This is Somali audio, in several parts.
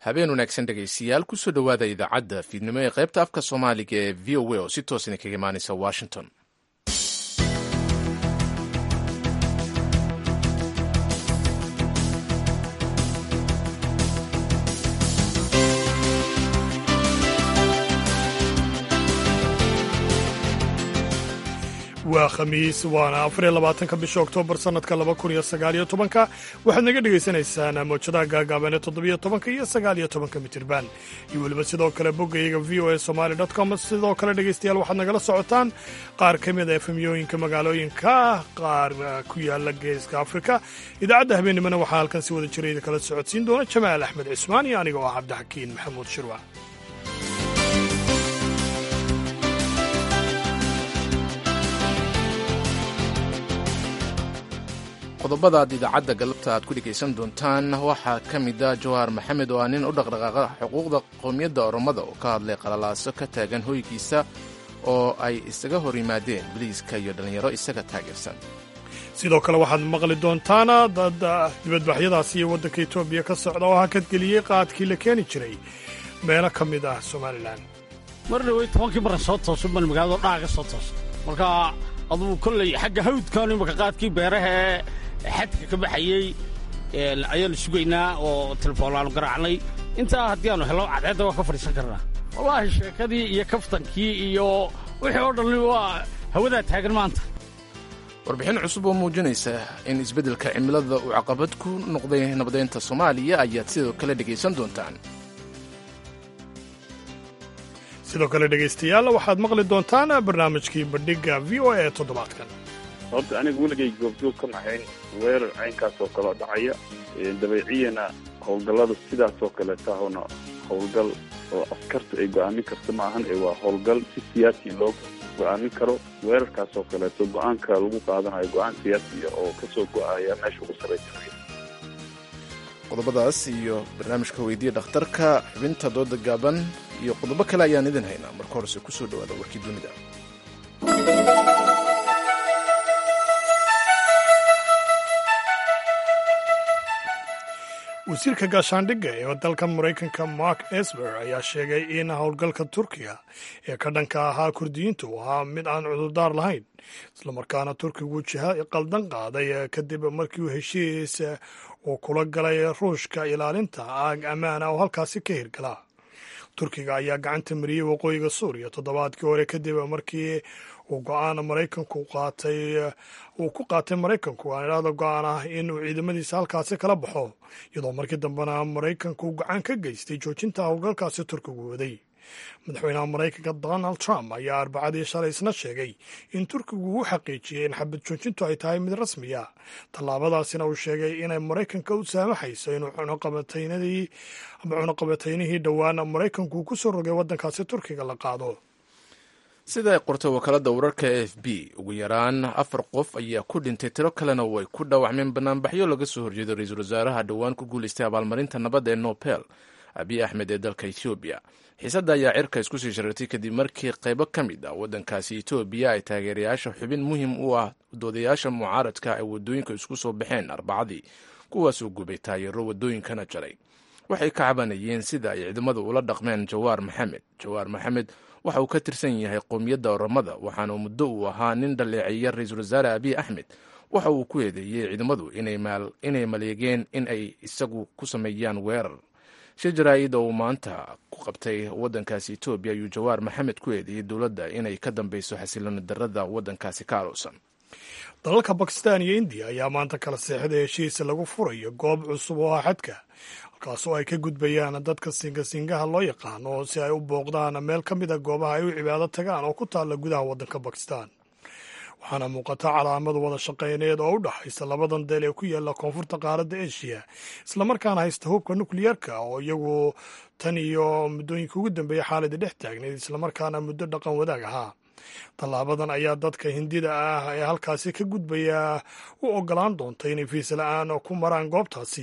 habeen wanaagsan dhegaystayaal kusoo dhowaada idaacadda fiidnimo ee qaybta afka soomaaliga ee v o a oo si toosan kaga imaanaysa washington waa khamiis waana afariyo labaatanka bisha oktoobar sannadka laba kun iyo sagaaliyo tobanka waxaad naga dhagaysanaysaan moojadaha gaagaaban ee toddobiyo tobanka iyo sagaaliyo tobanka mitirban iyo weliba sidoo kale boggayaga v o a somali com sidoo kale dhegaystayaal waxaad nagala socotaan qaar ka mid a efemyooyinka magaalooyinka qaar ku yaala geeska afrika idaacadda habeennimona waxaa halkan si wada jira idinkala socodsiin doona jamaal axmed cismaan iyo aniga oo ah cabdixakiin maxamuud shirwac qodobada aad idaacadda galabta aad ku dhegaysan doontaan waxaa ka mid a jawaar maxamed oo ah nin u dhaqdhaqaaqa xuquuqda qowmiyadda oromada oo ka hadlay qalalaaso ka taagan hoygiisa oo ay isaga hor yimaadeen biliiska iyo dhallinyaro isaga taageersan sidoo kale waxaad maqli doontaan dad dibadbaxyadaasi iyo waddanka etoobiya ka socda oo hakadgeliyey qaadkii la keeni jiray meelo ka mid ah somalilan mar dhawey tobankii marra soo tooso baan magaalado dhaca ka soo tooso marka adugu kolley xagga hawdkan imaka qaadkii beerahee xadka ka baxayey ayaanu sugaynaa oo telefoonlaanu garaacnay intaa haddii aanu hello cadceedda waa ka fadhiisan karnaa wallaahi sheekadii iyo kaftankii iyo wixii oo dhan waa hawadaa taagan maanta warbixin cusub oo muujinaysa in isbeddelka cimilada uu caqabad ku noqday nabadeynta soomaaliya ayaad sidoo kale dhegaysan doontaan sidoo kale dhegaystayaal waxaad maqli doontaan barnaamijkii bandhigga v o a ee toddobaadkan horta aniga weligay goobjoog ka nahayn weerar caynkaas oo kaleo dhacaya dabeeciyana howlgallada sidaas oo kaleetahona howlgal oo askarta ay go'aamin karta ma ahan ee waa howlgal si siyaasi loo go'aamin karo weerarkaas oo kaleeto go'aanka lagu qaadanayo go'aan siyaasiya oo ka soo go'aya meesha ugu sarraysanaya qodobadaas iyo barnaamijka weydiya dhakhtarka xubinta dooda gaaban iyo qodobo kale ayaan idin haynaa marka horese ku soo dhowaada warkii dunida wasiirka gaashaandhigga ee dalka maraykanka mark esber ayaa sheegay in howlgalka turkiga ee ka dhanka ahaa kurdiyiinta uu ahaa mid aan cudurdaar lahayn islamarkaana turkigu jiha qaldan qaaday kadib markii uu heshiis uu kula galay ruushka ilaalinta aag ammaana oo halkaasi ka hirgala turkiga ayaa gacanta mariyey waqooyiga suuriya toddobaadkii hore kadib markii uu go-aan maraykanku qaatay uu ku qaatay maraykanku aan idhaahdo go-aan ah in uu ciidamadiisa halkaasi kala baxo iyadoo markii dambena maraykanku gacan ka geystay joojinta howlgalkaasi turkigu waday madaxweynaha maraykanka donald trump ayaa arbacadii shalay isna sheegay in turkigu uu xaqiijiyey in xabad joojintu ay tahay mid rasmiya tallaabadaasina uu sheegay inay maraykanka u saamaxayso inuu cunuqabataynadii ama cunuqabataynihii dhowaan maraykanku ku soo rogay waddankaasi turkiga la qaado sida ay qortay wakaaladda wararka e f b ugu yaraan afar qof ayaa ku dhintay tiro kalena way ku dhaawacmeen banaanbaxyo laga soo horjeedo ra-iisul wasaaraha dhowaan ku guulaystay abaalmarinta nabadda ee nobel abiy axmed ee dalka etoobiya xiisadda ayaa cirka isku sii sharartay kadib markii qaybo ka mid ah waddankaasi etoobiya ay taageerayaasha xubin muhim u ah doodayaasha mucaaradka ay waddooyinka isku soo baxeen arbacadii kuwaasoo gubay taayaro waddooyinkana jaray waxay ka cabanayeen sida ay ciidamadu ula dhaqmeen jawaar maxamed jawaar maxamed waxa uu ka tirsan yahay qowmiyadda oramada waxaana muddo uu ahaa nin dhaleeceeya ra-iisul wasaare abiy axmed waxa uu ku eedeeyey ciidamadu inay maleegeen in ay isagu ku sameeyaan weerar shir jaraa'id oo uu maanta ku qabtay waddankaasi etoobiya ayuu jawaar maxamed ku eedeeyey dowladda inay ka dambeyso xasilooni darrada waddankaasi ka alowsan dalalka bakistan iyo indiya ayaa maanta kala seexday heshiis lagu furayo goob cusub oo ah xadka halkaasoo ay ka gudbayaan dadka singasingaha loo yaqaano si ay u booqdaan meel ka mid a goobaha ay u cibaado tagaan oo ku taalla gudaha waddanka bakistan waxaana muuqata calaamad wada shaqayneed oo u dhaxaysa labadan deel ee ku yaalla koonfurta qaaradda eshiya islamarkaana haysta hubka nukliyeerka oo iyagu tan iyo muddooyinka ugu dambeeya xaaladii dhex taagnayd islamarkaana muddo dhaqan wadaag ahaa tallaabadan ayaa dadka hindida ah ee halkaasi ka gudbaya u ogolaan doonta inay fiis la-aan ku maraan goobtaasi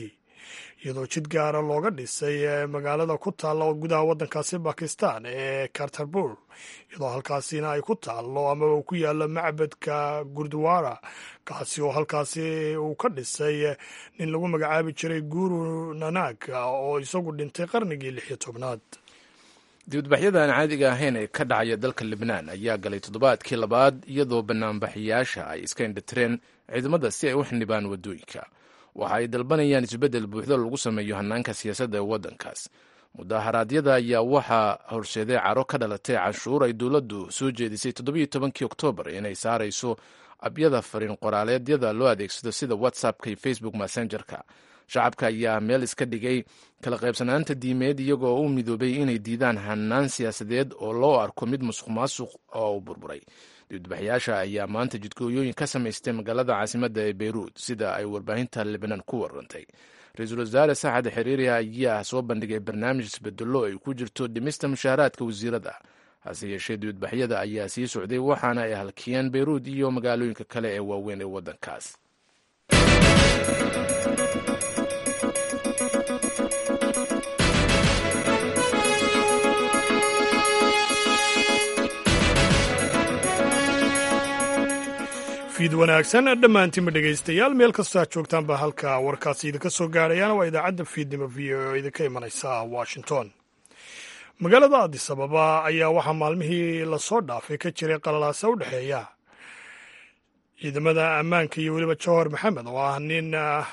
iyadoo jid gaara looga dhisay magaalada ku taalla oo gudaha waddankaasi bakistan ee kartarbuur iyadoo halkaasina ay ku taallo amaba uu ku yaallo macbadka gurdwara kaasi oo halkaasi uu ka dhisay nin lagu magacaabi jiray guru nanak oo isagu dhintay qarnigii lix iyo tobnaad dibadbaxyada aan caadiga ahayn ee ka dhacaya dalka libnaan ayaa galay toddobaadkii labaad iyadoo banaanbaxayaasha ay iska indhatireen ciidamada si ay u xildhibaan waddooyinka waxa ay dalbanayaan isbeddel buuxdo lagu sameeyo hannaanka siyaasadda ee waddankaas mudaharaadyada ayaa waxaa horseeday caro ka dhalatay canshuur ay dowladdu soo jeedisay toddobiyo tobankii oktoobar inay saarayso abyada fariin qoraaleedyada loo adeegsado sida whatsappka iyo facebook messengerka shacabka ayaa meel iska dhigay kala qaybsanaanta diimeed iyagoo u midoobay inay diidaan hanaan siyaasadeed oo loo arko mid musuq maasuq oo u burburay dibadbaxyaasha ayaa maanta jidkooyooyin ka samaystay magaalada caasimadda ee beyruut sida ay warbaahinta libnaan ku warantay ra-iisul wasaare saxad xiriiri ayaa soo bandhigay barnaamij isbedello ay ku jirto dhimista mushaaraadka wasiirada hase yeeshee dibadbaxyada ayaa sii socday waxaana ay halkiyeen beyruut iyo magaalooyinka kale ee waaweyn ee waddankaas fiid wanaagsan dhammaantiinba dhegaystayaal meel kastoo aad joogtaanba halka warkaasi idinka soo gaarayaan waa idaacadda fiidnimo v o oo idinka imanaysa washington magaalada adis ababa ayaa waxaa maalmihii lasoo dhaafay ka jiray qalalaasa u dhexeeya ciidamada ammaanka iyo weliba jawhar maxamed oo ah nin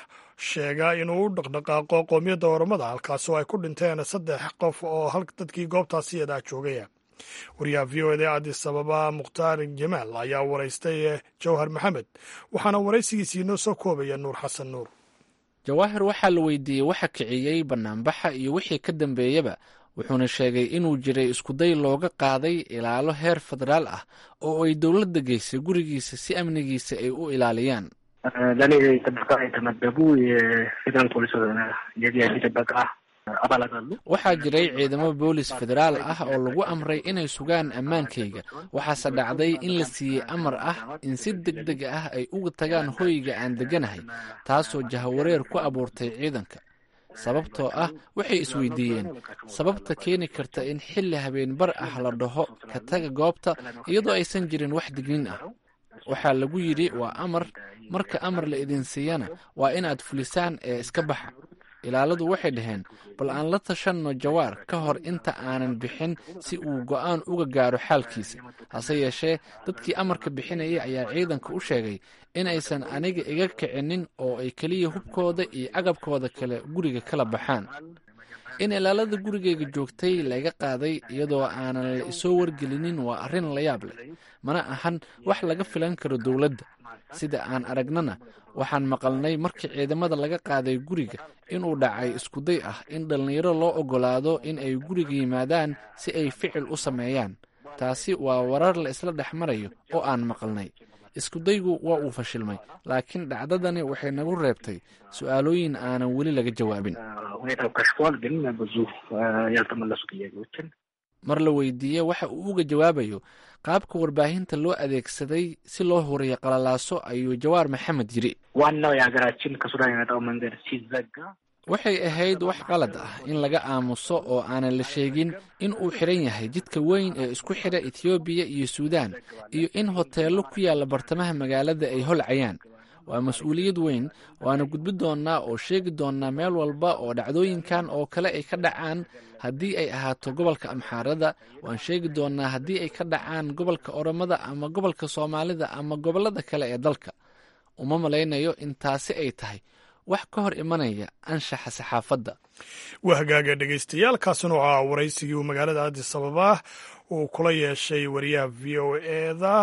sheega inuu u dhaqdhaqaaqo qoomiyadda oromada halkaas oo ay ku dhinteen saddex qof oo dadkii goobtaasi yadaa joogaya wariyaha v o ed adis ababa mukhtaar jamaal ayaa waraystay jawhar maxamed waxaana waraysigiisii inoo soo koobaya nuur xasan nuur jawaahir waxaa la weydiiyey waxa kiciyey banaanbaxa iyo wixii ka dambeeyaba wuxuuna sheegay inuu jiray iskuday looga qaaday ilaalo heer federaal ah oo ay dowladda geysay gurigiisa si amnigiisa ay u ilaaliyaan ለእኔ ጥበቃ የተመደቡ የፌዴራል ፖሊስ የቪአይፒ ጥበቃ አባላት አሉ። waxaa jiray ciidamo boolis federaal ah oo lagu amray inay sugaan ammaankayga waxaase dhacday in la siiyey amar ah in si deg deg ah ay uga tagaan hoyga aan degganahay taasoo jahawareer ku abuurtay ciidanka sababtoo ah waxay isweydiiyeen sababta keeni karta in xilli habeenbar ah la dhaho ka taga goobta iyadoo aysan jirin wax dignin ah waxaa lagu yidhi waa amar marka amar la idin siiyana waa inaad fulisaan ee iska baxa ilaaladu waxay dhaheen bal aan la tashanno jawaar ka hor inta aanan bixin si uu go'aan uga gaaro xaalkiisa hase yeeshee dadkii amarka bixinaya ayaa ciidanka u sheegay in aysan aniga iga kicinin oo ay keliya hubkooda iyo agabkooda kale guriga kala baxaan in ilaalada gurigayga joogtay laga qaaday iyadoo aanan la isoo wargelinin waa arrin la yaab leh mana ahan wax laga filan karo dowladda sida aan aragnana waxaan maqalnay markii ciidamada laga qaaday guriga inuu dhacay iskuday ah in dhallinyaro loo oggolaado in ay guriga yimaadaan si ay ficil u sameeyaan taasi waa warar la isla dhex marayo oo aan maqalnay iskudaygu waa uu fashilmay laakiin dhacdadani waxay nagu reebtay su'aalooyin aanan weli laga jawaabin ሁኔታው ከሽፏል፣ ግን ብዙ ያልተመለሱ ጥያቄዎችን mar la weydiiye waxa uu uga jawaabayo qaabka warbaahinta loo adeegsaday si loo huriyo qalalaaso ayuu jawaar maxamed yidhi ዋናው የሀገራችን ከሱዳን የመጣው መንገድ ሲዘጋ waxay ahayd wax qalad ah in laga aamuso oo aanan la sheegin in uu xidhan yahay jidka weyn ee isku xidha etiyoobiya iyo suudaan iyo in hoteello ku yaalla bartamaha magaalada ay holcayaan waa mas-uuliyad weyn waana gudbi doonnaa oo sheegi doonnaa meel walba oo dhacdooyinkan oo kale ay ka dhacaan haddii ay ahaato gobolka amxaarada waan sheegi doonnaa haddii ay ka dhacaan gobolka oromada ama gobolka soomaalida ama gobollada kale ee dalka uma malaynayo in taasi ay tahay wax ka hor imanaya anshaxa saxaafadda waa hagaaga dhegaystayaal kaasina waxaa waraysigii uu magaalada addis ababa uu kula yeeshay wariyaha v o eda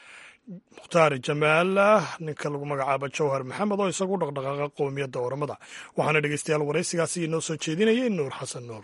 mukhtaar jamaal ninka lagu magacaabo jawhar maxamed oo isagu dhaqdhaqaaqa qowmiyadda oramada waxaana dhegaystayaal waraysigaasi inoo soo jeedinayay nuur xasan nuur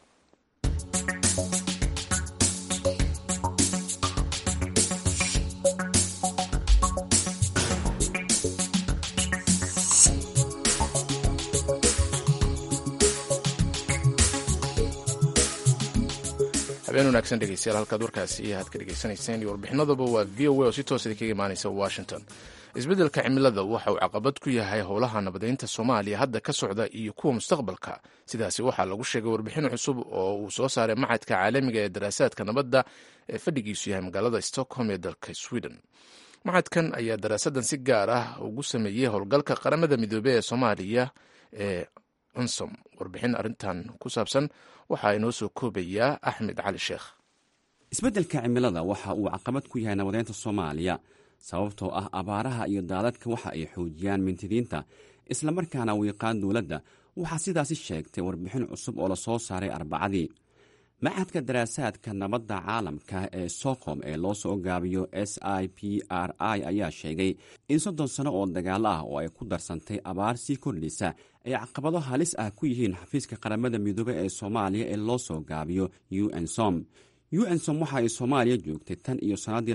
habeen wanaagsan dhegeystayaal halkaad warkaasi aad ka dhegeysanayseen iyo warbixinadaba waa v o a oo si toos idinkaga imaanaysa washington isbeddelka cimilada waxa uu caqabad ku yahay howlaha nabadeynta soomaaliya hadda ka socda iyo kuwa mustaqbalka sidaasi waxaa lagu sheegay warbixin cusub oo uu soo saaray macadka caalamiga ee daraasaadka nabadda ee fadhigiisu yahay magaalada stockholm ee dalka sweden macadkan ayaa daraasadan si gaar ah ugu sameeyey howlgalka qaramada midoobey ee soomaaliya ee unsom warbixin arrintan ku saabsan waxaa inoo soo koobayaa axmed cali sheekh isbeddelka cimilada waxa uu caqabad ku yahay nabadeynta soomaaliya sababtoo ah abaaraha iyo daadadka waxa ay xoojiyaan mintidiinta islamarkaana wiiqaan dowladda waxaa sidaasi sheegtay warbixin cusub oo la soo saaray arbacadii macadka daraasaadka nabadda caalamka ee stockholm ee loo soo gaabiyo s i p r i ayaa sheegay in soddon sano oo dagaalo ah oo ay ku darsantay abaar sii kordhaysa ay caqabado halis ah ku yihiin xafiiska qaramada midoobe ee soomaaliya ee loo soo gaabiyo u n som unsom waxa ay soomaaliya joogtay tan iyo sannaddii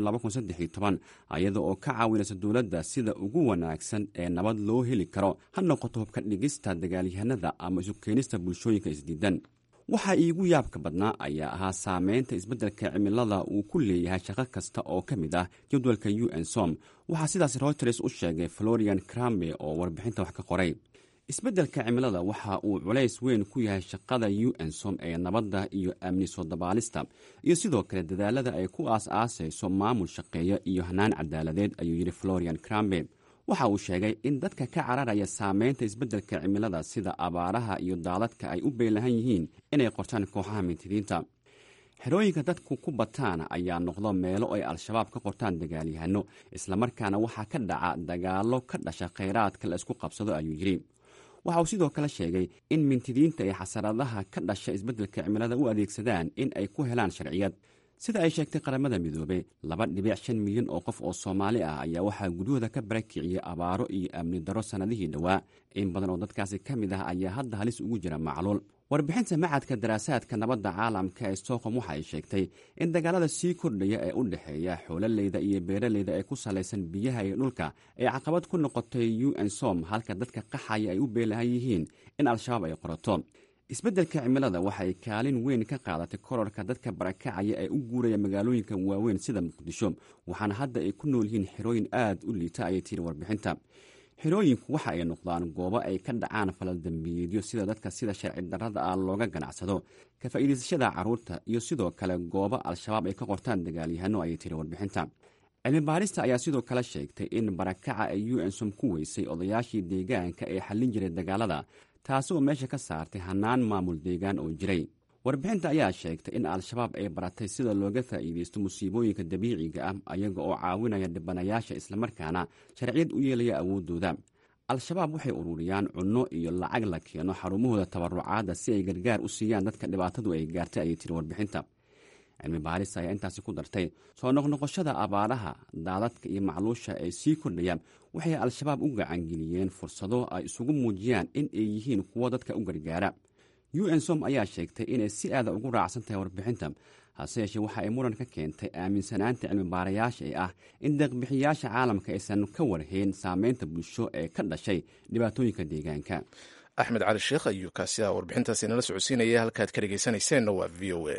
iyada oo ka caawinaysa dowladda sida ugu wanaagsan ee nabad loo heli karo ha noqoto hubka dhigista dagaalyahanada ama isu keenista bulshooyinka isdiidan waxa iigu yaabka badnaa ayaa ahaa saameynta isbeddelka cimilada uu ku leeyahay shaqo kasta oo ka mid ah jadwalka u n som waxaa sidaas reuters u sheegay florian crambe oo warbixinta wax ka qoray isbeddelka cimilada waxa uu culays weyn ku yahay shaqada u n som ee nabadda iyo amni soo dabaalista iyo sidoo kale dadaalada ay ku aas-aasayso maamul shaqeeya iyo hanaan cadaaladeed ayuu yidhi florian crambe waxa uu sheegay in dadka ka cararaya saameynta isbeddelka cimilada sida abaaraha iyo daadadka ay u beelahan yihiin inay qortaan kooxaha mintidiinta xerooyinka dadku ku bataan ayaa noqdo meelo ay al-shabaab ka qortaan dagaalyahano islamarkaana waxaa ka dhaca dagaallo ka dhasha khayraadka la isku qabsado ayuu yidhi waxa uu sidoo kale sheegay in mintidiinta ay xasaradaha ka dhasha isbeddelka cimilada u adeegsadaan in ay ku helaan sharciyad sida ay sheegtay qaramada midoobey laba dhibic shan milyan oo qof oo soomaali ah ayaa waxaa guryahooda ka barakiciyey abaaro iyo amni darro sannadihii dhowaa in badan oo dadkaasi ka mid ah ayaa hadda halis ugu jira macluul warbixinta macadka daraasaadka nabadda caalamka ee stockholm waxa ay sheegtay in dagaalada sii kordhaya ee u dhexeeya xoololeyda iyo beeraleyda ee ku salaysan biyaha iyo dhulka ay caqabad ku noqotay u n som halka dadka qaxaya ay u beelahan yihiin in al-shabaab ay qorato isbeddelka cimilada waxay kaalin weyn ka qaadatay korarka dadka barakacaya ee u guuraya magaalooyinka waaweyn sida muqdisho waxaana hadda ay ku nool yihiin xerooyin aad u liita ayay tiri warbixinta xerooyinku waxa ay noqdaan goobo ay ka dhacaan falaldambiyeedyo sida dadka sida sharci darrada ah looga ganacsado ka faa'iidaysashada carruurta iyo sidoo kale goobo al-shabaab ay ka qortaan dagaalyahano ayay tiri warbixinta cilmi baarista ayaa sidoo kale sheegtay in barakaca ay u n som ku weysay odayaashii deegaanka ee xallin jiray dagaalada taasi oo meesha ka saartay hannaan maamul deegaan oo jiray warbixinta ayaa sheegtay in al-shabaab ay baratay sida looga faa'iidaysto musiibooyinka dabiiciga ah ayaga oo caawinaya dhibanayaasha islamarkaana sharciyad u yeelaya awooddooda al-shabaab waxay ururiyaan cunno iyo lacag la keeno xarumahooda tabarucaadda si ay gargaar u siiyaan dadka dhibaatadu ay gaartay ayay tiri warbixinta cilmi baaris ayaa intaasi ku dartay soo noqnoqoshada abaaraha daadadka iyo macluusha ee sii kordhaya waxay al-shabaab u gacangeliyeen fursado ay isugu muujiyaan in ay yihiin kuwo dadka u gargaara u n som ayaa sheegtay inay si aada ugu raacsan tahay warbixinta hase yeeshee waxa ay muran ka keentay aaminsanaanta cilmibaarayaasha ee ah in deeqbixiyaasha caalamka aysan ka warhayn saameynta bulsho ee ka dhashay dhibaatooyinka deegaanka axmed cali sheekh ayuu kaasi ah warbixintaasi nala socodsiinaya halkaad ka dhegaysanayseena waa v o a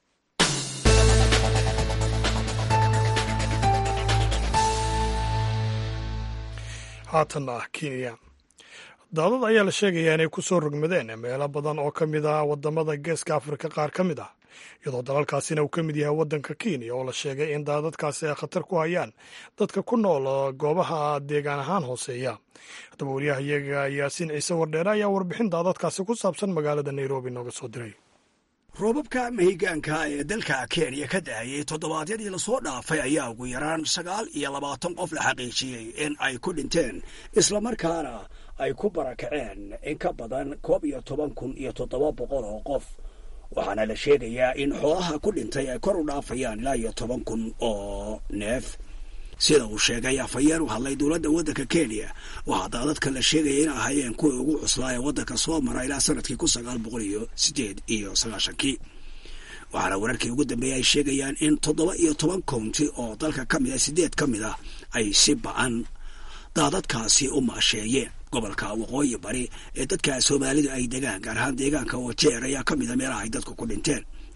haatanna ah kenya daadad ayaa la sheegayaa inay ku soo rogmadeen meelo badan oo ka mid ah waddamada geeska afrika qaar ka mid ah iyadoo dalalkaasina uu ka mid yahay waddanka kenya oo la sheegay in daadadkaasi ay khatar ku hayaan dadka ku nool goobaha deegaan ahaan hooseeya haddaba waryahayaga yaasiin ciise wardheere ayaa warbixin daadadkaasi ku saabsan magaalada nairobi nooga soo diray roobabka mahigaanka ee dalka kenya ka da'ayay toddobaadyadii lasoo dhaafay ayaa ugu yaraan sagaal iyo labaatan qof la xaqiijiyey in ay ku dhinteen islamarkaana ay ku barakaceen in ka badan koob iyo toban kun iyo toddoba boqol oo qof waxaana la sheegayaa in xoolaha ku dhintay ay kor u dhaafayaan ilaa iyo toban kun oo neef sida uu sheegay afhayeen u hadlay dowladda waddanka kenya waxaa daadadka la sheegaya in ahaayeen kuwii ugu cuslaa ee waddanka soo mara ilaa sanadkii kun sagaal boqol iyo sideed iyo sagaashankii waxaana wararkii ugu dambeeyay ay sheegayaan in toddoba iyo toban county oo dalka ka mid ah sideed ka mid ah ay si ba-an daadadkaasi u maasheeyeen gobolka waqooyi bari ee dadka soomaalidu ay degaan gaar ahaan deegaanka wajeer ayaa ka mid a meelaha ay dadku ku dhinteen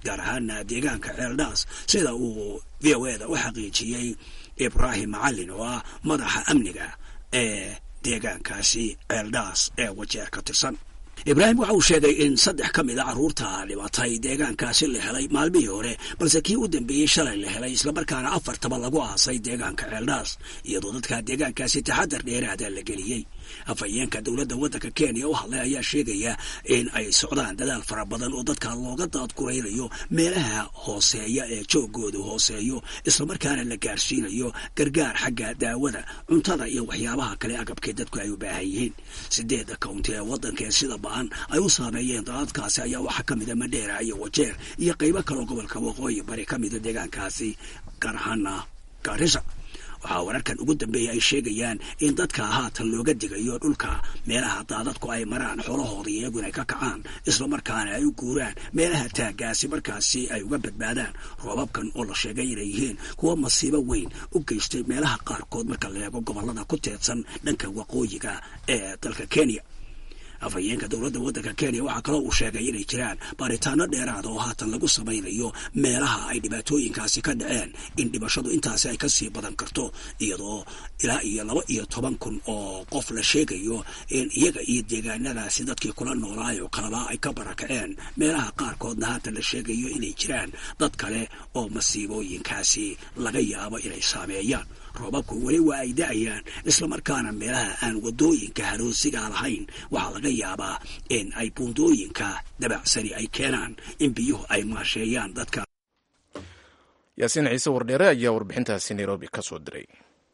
gaar ahaana deegaanka ceeldhaas sida uu v o eda u xaqiijiyey ibraahim macalin oo ah madaxa amniga ee deegaankaasi ceeldhaas ee wajeer ka tirsan ibraahim waxa uu sheegay in saddex ka mid a carruurta dhibatay deegaankaasi la helay maalmihii hore balse kii u dambeeyey shalay la helay islamarkaana afartaba lagu aasay deegaanka ceeldhaas iyadoo dadka deegaankaasi taxadar dheeraada la geliyey afhayeenka dowladda waddanka kenya u hadlay ayaa sheegaya in ay socdaan dadaal fara badan oo dadka looga daadguraynayo meelaha hooseeya ee joogoodu hooseeyo islamarkaana la gaarsiinayo gargaar xagga daawada cuntada iyo waxyaabaha kale agabkee dadku ay u baahan yihiin sideedda county ee waddankaee sida ba-an ay u saameeyeen daadadkaasi ayaa waxaa ka mida madheera iyo wajeer iyo qaybo kaloo gobolka waqooyi bari ka mida deegaankaasi gaar ahaana gaarisa waxaa wararkan ugu dambeeya ay sheegayaan in dadka haatan looga digayo dhulka meelaha daadadku ay maraan xoolahooda iyaguna ay ka kacaan islamarkaana ay u guuraan meelaha taaggaasi markaasi ay uga badbaadaan roobabkan oo la sheegay inay yihiin kuwa masiibo weyn u geystay meelaha qaarkood marka la eego gobollada ku teedsan dhanka waqooyiga ee dalka kenya afhayeenka dowladda waddanka kenya waxaa kaloo uu sheegay inay jiraan baaritaano dheeraada oo haatan lagu samaynayo meelaha ay dhibaatooyinkaasi ka dhaceen in dhimashadu intaasi ay kasii badan karto iyadoo ilaa iyo laba iyo toban kun oo qof la sheegayo in iyaga iyo deegaanadaasi dadkii kula noolaayo kalaba ay ka barakaceen meelaha qaarkoodna haatan la sheegayo inay jiraan dad kale oo masiibooyinkaasi laga yaabo inay saameeyaan roobabku weli waa ay da-ayaan islamarkaana meelaha aan wadooyinka haroosiga lahayn waxaa laga yaabaa in ay buundooyinka dabacsani ay keenaan in biyuhu ay maasheeyaan dadka yaasiin ciise wardheere ayaa warbixintaasi nairobi ka soo diray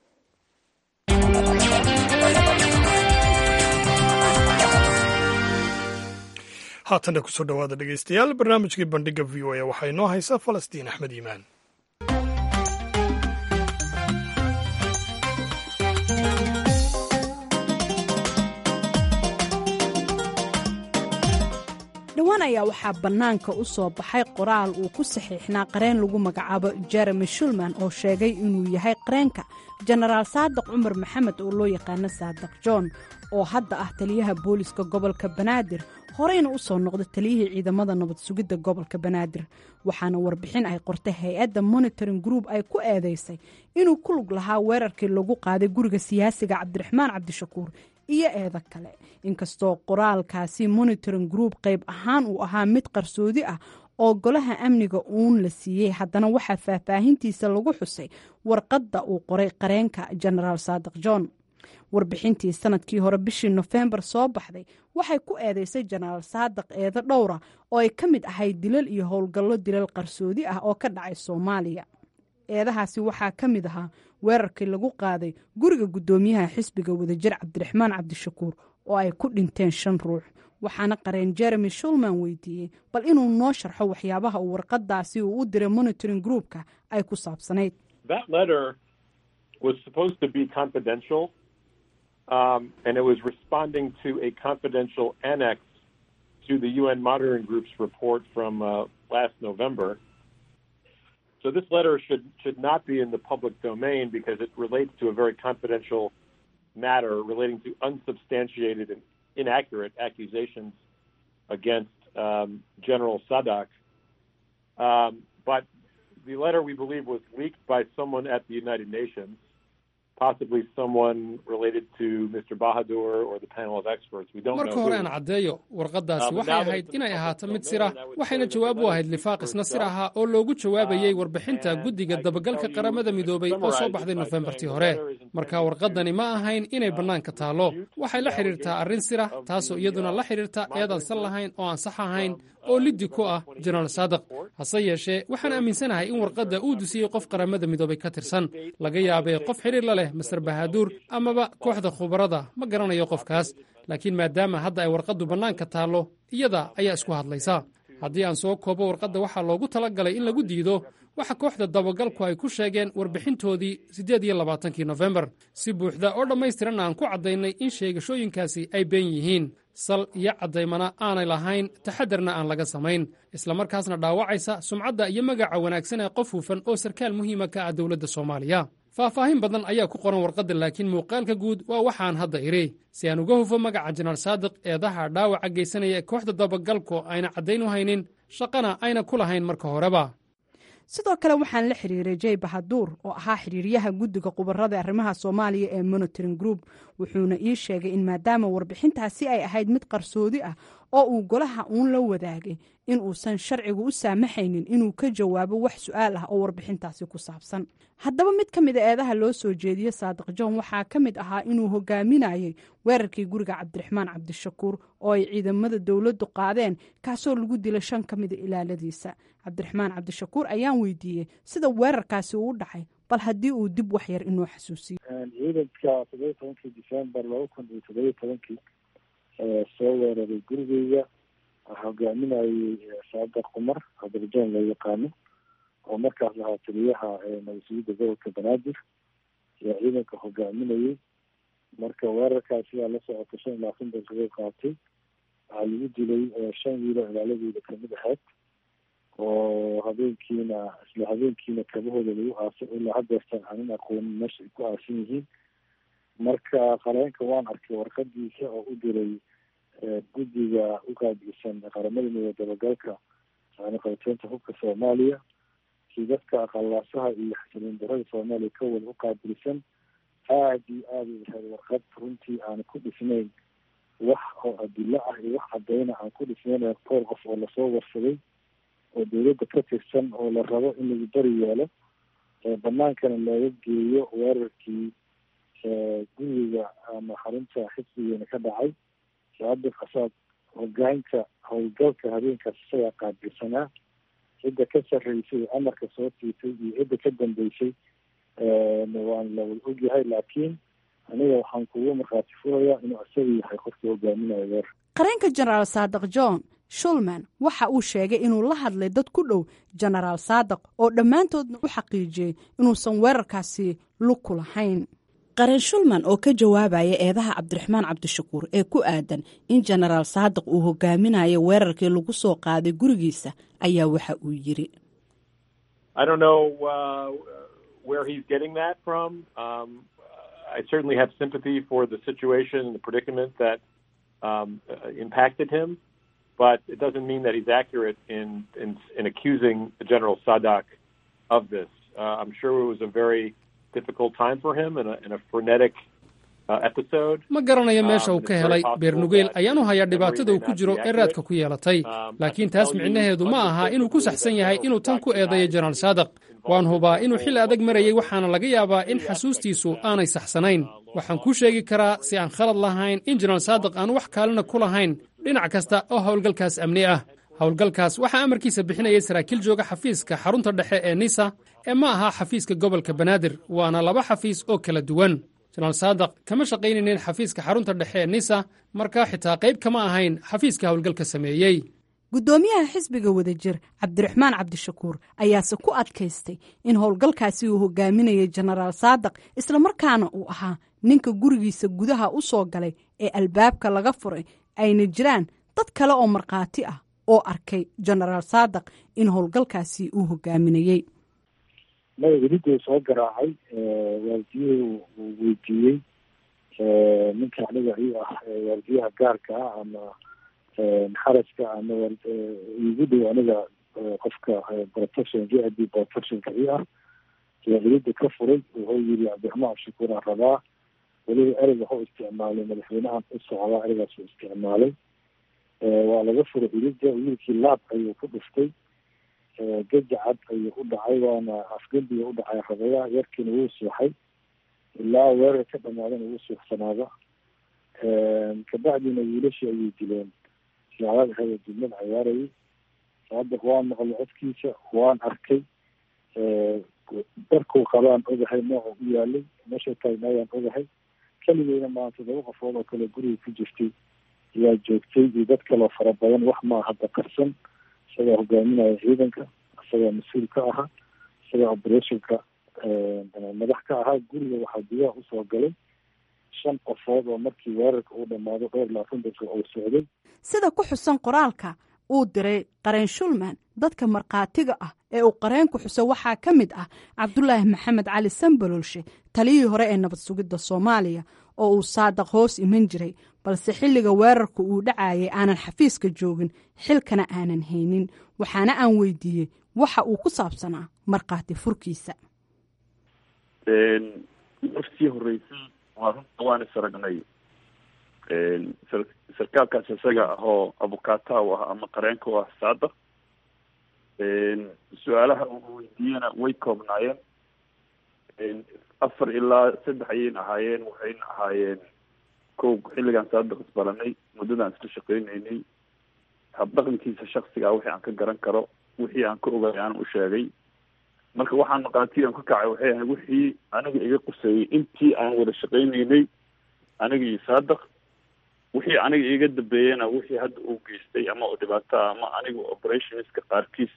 haatanna kusoo dhowaada dhegeystayaal barnaamijkii bandhiga v o a waxaa inoo haysa falastiin axmed iimaan dhowaan ayaa waxaa bannaanka u soo baxay qoraal uu ku saxiixnaa qareen lagu magacaabo jeremy shulman oo sheegay inuu yahay qareenka jenaraal saadiq cumar maxamed oo loo yaqaano saadiq john oo hadda ah taliyaha booliska gobolka banaadir horeyna u soo noqda taliyihii ciidamada nabad sugidda gobolka banaadir waxaana warbixin ay qortay hay-adda monitoring group ay ku eedeysay inuu ku lug lahaa weerarkii lagu qaaday guriga siyaasiga cabdiraxmaan cabdishakuur iyo eeda kale inkastoo qoraalkaasi monitoring group qayb ahaan uu ahaa mid qarsoodi ah oo golaha amniga uun la siiyey haddana waxaa faahfaahintiisa lagu xusay warqadda uu qoray qareenka jenaraal saadiq john warbixintii sanadkii hore bishii nofembar soo baxday waxay ku eedeysay jenaraal saadiq eedo dhowra oo ay ka mid ahayd dilal iyo howlgallo dilal qarsoodi ah oo ka dhacay soomaaliya eedahaasi waxaa ka mid ahaa weerarkii lagu qaaday guriga guddoomiyaha xisbiga wadajir cabdiraxmaan cabdishakuur oo ay ku dhinteen shan ruux waxaana qareen jeremy shulman weydiiyey bal inuu noo sharxo waxyaabaha uu warqadaasi uu u diray monitoring groupka ay ku saabsanayd Um, and it was responding to a confidential annex to the UN Monitoring Group's report from uh, last November. So this letter should should not be in the public domain because it relates to a very confidential matter relating to unsubstantiated and inaccurate accusations against um, General Sadak. Um, but the letter, we believe, was leaked by someone at the United Nations possibly someone related to Mr. Bahadur or the panel of experts. We don't marka know. hore who. aan caddeeyo warqaddaasi waxay ahayd inay ahaato mid sir ah waxayna jawaab u ahayd lifaaq isna sir ahaa oo loogu jawaabayey warbixinta guddiga dabagalka qaramada midoobay oo soo baxday nofembartii hore marka warqaddani ma ahayn inay bannaanka taallo waxay la xidhiirtaa arrin sira taasoo iyaduna la xidhiirta eedan san lahayn oo aan sax ahayn oo liddi ku ah jenaraal saadiq hase yeeshee waxaan aaminsanahay in warqadda uu dusiyey qof qaramada midoobay ka tirsan laga yaabee qof xidhiir la leh master bahaduur amaba kooxda khubarada ma garanayo qofkaas laakiin maadaama hadda ay warqaddu bannaanka taallo iyada ayaa isku hadlaysa haddii aan soo koobo warqadda waxaa loogu tala galay in lagu diido waxa kooxda dabagalku ay ku sheegeen warbixintoodii siddeed iyo labaatankii nofembar si buuxda oo dhammaystiran aan ku caddaynay in sheegashooyinkaasi ay been yihiin sal iyo caddaymana aanay lahayn taxadarna aan laga samayn islamarkaasna dhaawacaysa sumcadda iyo magaca wanaagsan ee qof hufan oo sarkaal muhiima ka ah dowladda soomaaliya faahfaahin badan ayaa ku qoran warqadda laakiin muuqaalka guud waa waxaan hadda idhi si aan uga hufo magaca jenaraal saadiq eedaha dhaawaca geysanaya ee kooxda dabagalku ayna caddayn u haynin shaqana ayna ku lahayn marka horeba sidoo kale waxaan la xiriiray jey bahaduur oo ahaa xiriiryaha guddiga khubarada arrimaha soomaaliya ee monitoring group wuxuuna ii sheegay in maadaama warbixintaasi ay ahayd mid qarsoodi ah oo uu golaha uun la wadaagay in uusan sharcigu u saamaxaynin inuu ka jawaabo wax su-aal ah oo warbixintaasi ku saabsan haddaba mid ka mid a eedaha loo soo jeediye saadiq john waxaa ka mid ahaa inuu hogaaminayay weerarkii guriga cabdiraxmaan cabdishakuur oo ay ciidamada dowladdu qaadeen kaasoo lagu dilay shan ka mida ilaaladiisa cabdiraxmaan cabdishakuur ayaan weydiiyey sida weerarkaasi uu dhacay bal haddii uu dib wax yar inoo xasuusiyo ciidanka toddobiyi tobankii december laba kun iyo toddobiyi tobankii soo weeraray gurigeyga hogaaminayay saadaq cumar cabdirajoon loo yaqaano oo markaas lahaa taliyaha nabadsugyada gobolka banaadir ayaa ciidanka hogaaminayay marka weerarkaas sidaa la socota shan iyo labaatan daqiiqo qaatay waxaa lagu dilay shan wiilo ilaaladooda kamid ahayd oo habeenkiina isla habeenkiina kabahooda lagu aasay ilaa hadeertan aanin aqoonin meesha ay ku aasan yihiin marka qareenka waan arkay warqadiisa oo u diray guddiga u qaabilsan qaramada midooda dabagalka qaybteynta hubka soomaaliya si dadka aqalaasaha iyo xasiloon darada soomaaliya ka wada u qaabilsan aada iyo aada u ahayd warqad runtii aan ku dhisnayn wax oo adilo ah iyo wax cadeyna aan ku dhisnayn koor qof oo lasoo warsaday oo dowladda ka tirsan oo la rabo in lagu bari yeelo banaankana looga geeyo weerarkii guriga ama xarunta xisbigeena ka dhacay saadiq asaad hogaaminta howlgalka habeenkaas isagaa qaabilsanaa cidda ka sarreysay amarka soo siisay iyo cidda ka dambeysay waan la wada ogyahay laakiin aniga waxaan kugu markhaati furayaa inuu isaga yahay qofkii hogaaminayo weer qareenka jenaraal saadiq john shulman waxa uu sheegay inuu la hadlay dad ku dhow jenaraal saadiq oo dhammaantoodna u xaqiijiyey inuusan weerarkaasi lug ku lahayn qareen shulman oo ka jawaabaya eedaha cabdiraxmaan cabdishakuur ee ku aadan in jenaraal saadiq uu hogaaminayo weerarkii lagu soo qaaday gurigiisa ayaa waxa uu yiri I certainly have sympathy for the situation and the predicament that um, uh, impacted him, but it doesn't mean that he's accurate in in, in accusing General Sadak of this. Uh, I'm sure it was a very difficult time for him and a, and a frenetic uh, episode. ma garanayo meesha uu ka helay beernugeyl ayaanu hayaa dhibaatada uu ku jiro ee raadka ku yeelatay laakiin taas micnaheedu ma aha inuu ku saxsan yahay inuu tan ku eedeeyo jenaraal saadiq waan hubaa inuu xilli adag marayay waxaana laga yaabaa in xasuustiisu aanay saxsanayn waxaan kuu sheegi karaa si aan khalad lahayn in jenaraal saadiq aan wax kaalina ku lahayn dhinac kasta oo howlgalkaas amni ah howlgalkaas waxaa amarkiisa bixinayay saraakiil jooga xafiiska xarunta dhexe ee nisa ee ma aha xafiiska gobolka banaadir waana laba xafiis oo kala duwan jenaraal saadiq kama shaqaynaynin xafiiska xarunta dhexe ee nisa markaa xitaa qayb kama ahayn xafiiska howlgalka sameeyey guddoomiyaha xisbiga wadajir cabdiraxmaan cabdishakuur ayaase ku adkaystay in howlgalkaasi uu hogaaminayay jenaraal saadiq islamarkaana uu ahaa ninka gurigiisa gudaha u soo galay ee albaabka laga furay ayna jiraan dad kale oo markhaati ah oo arkay jenaraal saadiq in howlgalkaasi uu hogaaminayey maya weliduu soo garaacay waardiyuhu uu weydiiyey ninka aniga i ah waardiyaha gaarka ah ama xaraska ama igu dhow aniga qofka protection j i b protectionka i ah ayaa welida ka furay wuxuu yiri cabdiraxmaan abshakuur aan rabaa weliba ereyga waxuu isticmaalay madaxweynahan u socdaa ereygaasuu isticmaalay waa laga furay welida wiilkii laab ayuu ku dhuftay gajacad ayuu u dhacay waana afgembiga u dhacay rabaya yarkiina wuu suuxay ilaa weerar ka dhamaadana wuu suuxsanaada kabacdina wiilashii ayay dileen siyaadada hada didmad cayaarayay saadiq waan maqlay codkiisa waan arkay darkuu qabaan ogahay nooca u yaalay meesha taagnaayaan ogahay keligeyna maa todoba qofood oo kale guriga ku jirtay ayaa joogtay iyo dad kaloo fara badan wax maa hadda qarsan isagaa hogaaminaya ciidanka isagaa mas-uul ka ahaa isagaa operationka madax ka ahaa guriga waxaa gudaha usoo galay shan qofood oo markii weerarka uu dhammaado dhowr labaatan daqiiq uu socday sida ku xusan qoraalka uu diray qareen shulman dadka markhaatiga ah ee uu qareenku xuso waxaa ka mid ah cabdulaahi maxamed cali sambalolshe taliyihii hore ee nabad sugidda soomaaliya oo uu saadaq hoos iman jiray balse xilliga weerarku uu dhacayay aanan xafiiska joogin xilkana aanan haynin waxaana aan weydiiyey waxa uu ku saabsanaa markhaati furkiisa markii horeysay waa runta waan is aragnay sarkaalkaas isaga ahoo abukaata u ah ama qareenka u ah saadaq su-aalaha uu weydiiyena way koobnaayeen afar ilaa saddex ayayna ahaayeen waxayna ahaayeen kow xilligaan saadaq isbaranay muddadaan isla shaqeyneynay habdhaqankiisa shaksigaa wixii aan ka garan karo wixii aan ka ogay aan u sheegay marka waxaan maqaati aan ka kacay waxay ahayd wixii aniga iga quseeyey intii aan wada shaqeyneynay aniga iyo saadaq wixii aniga iga dambeeyena wixii hadda uu geystay ama dhibaato ama aniga operationska qaarkiis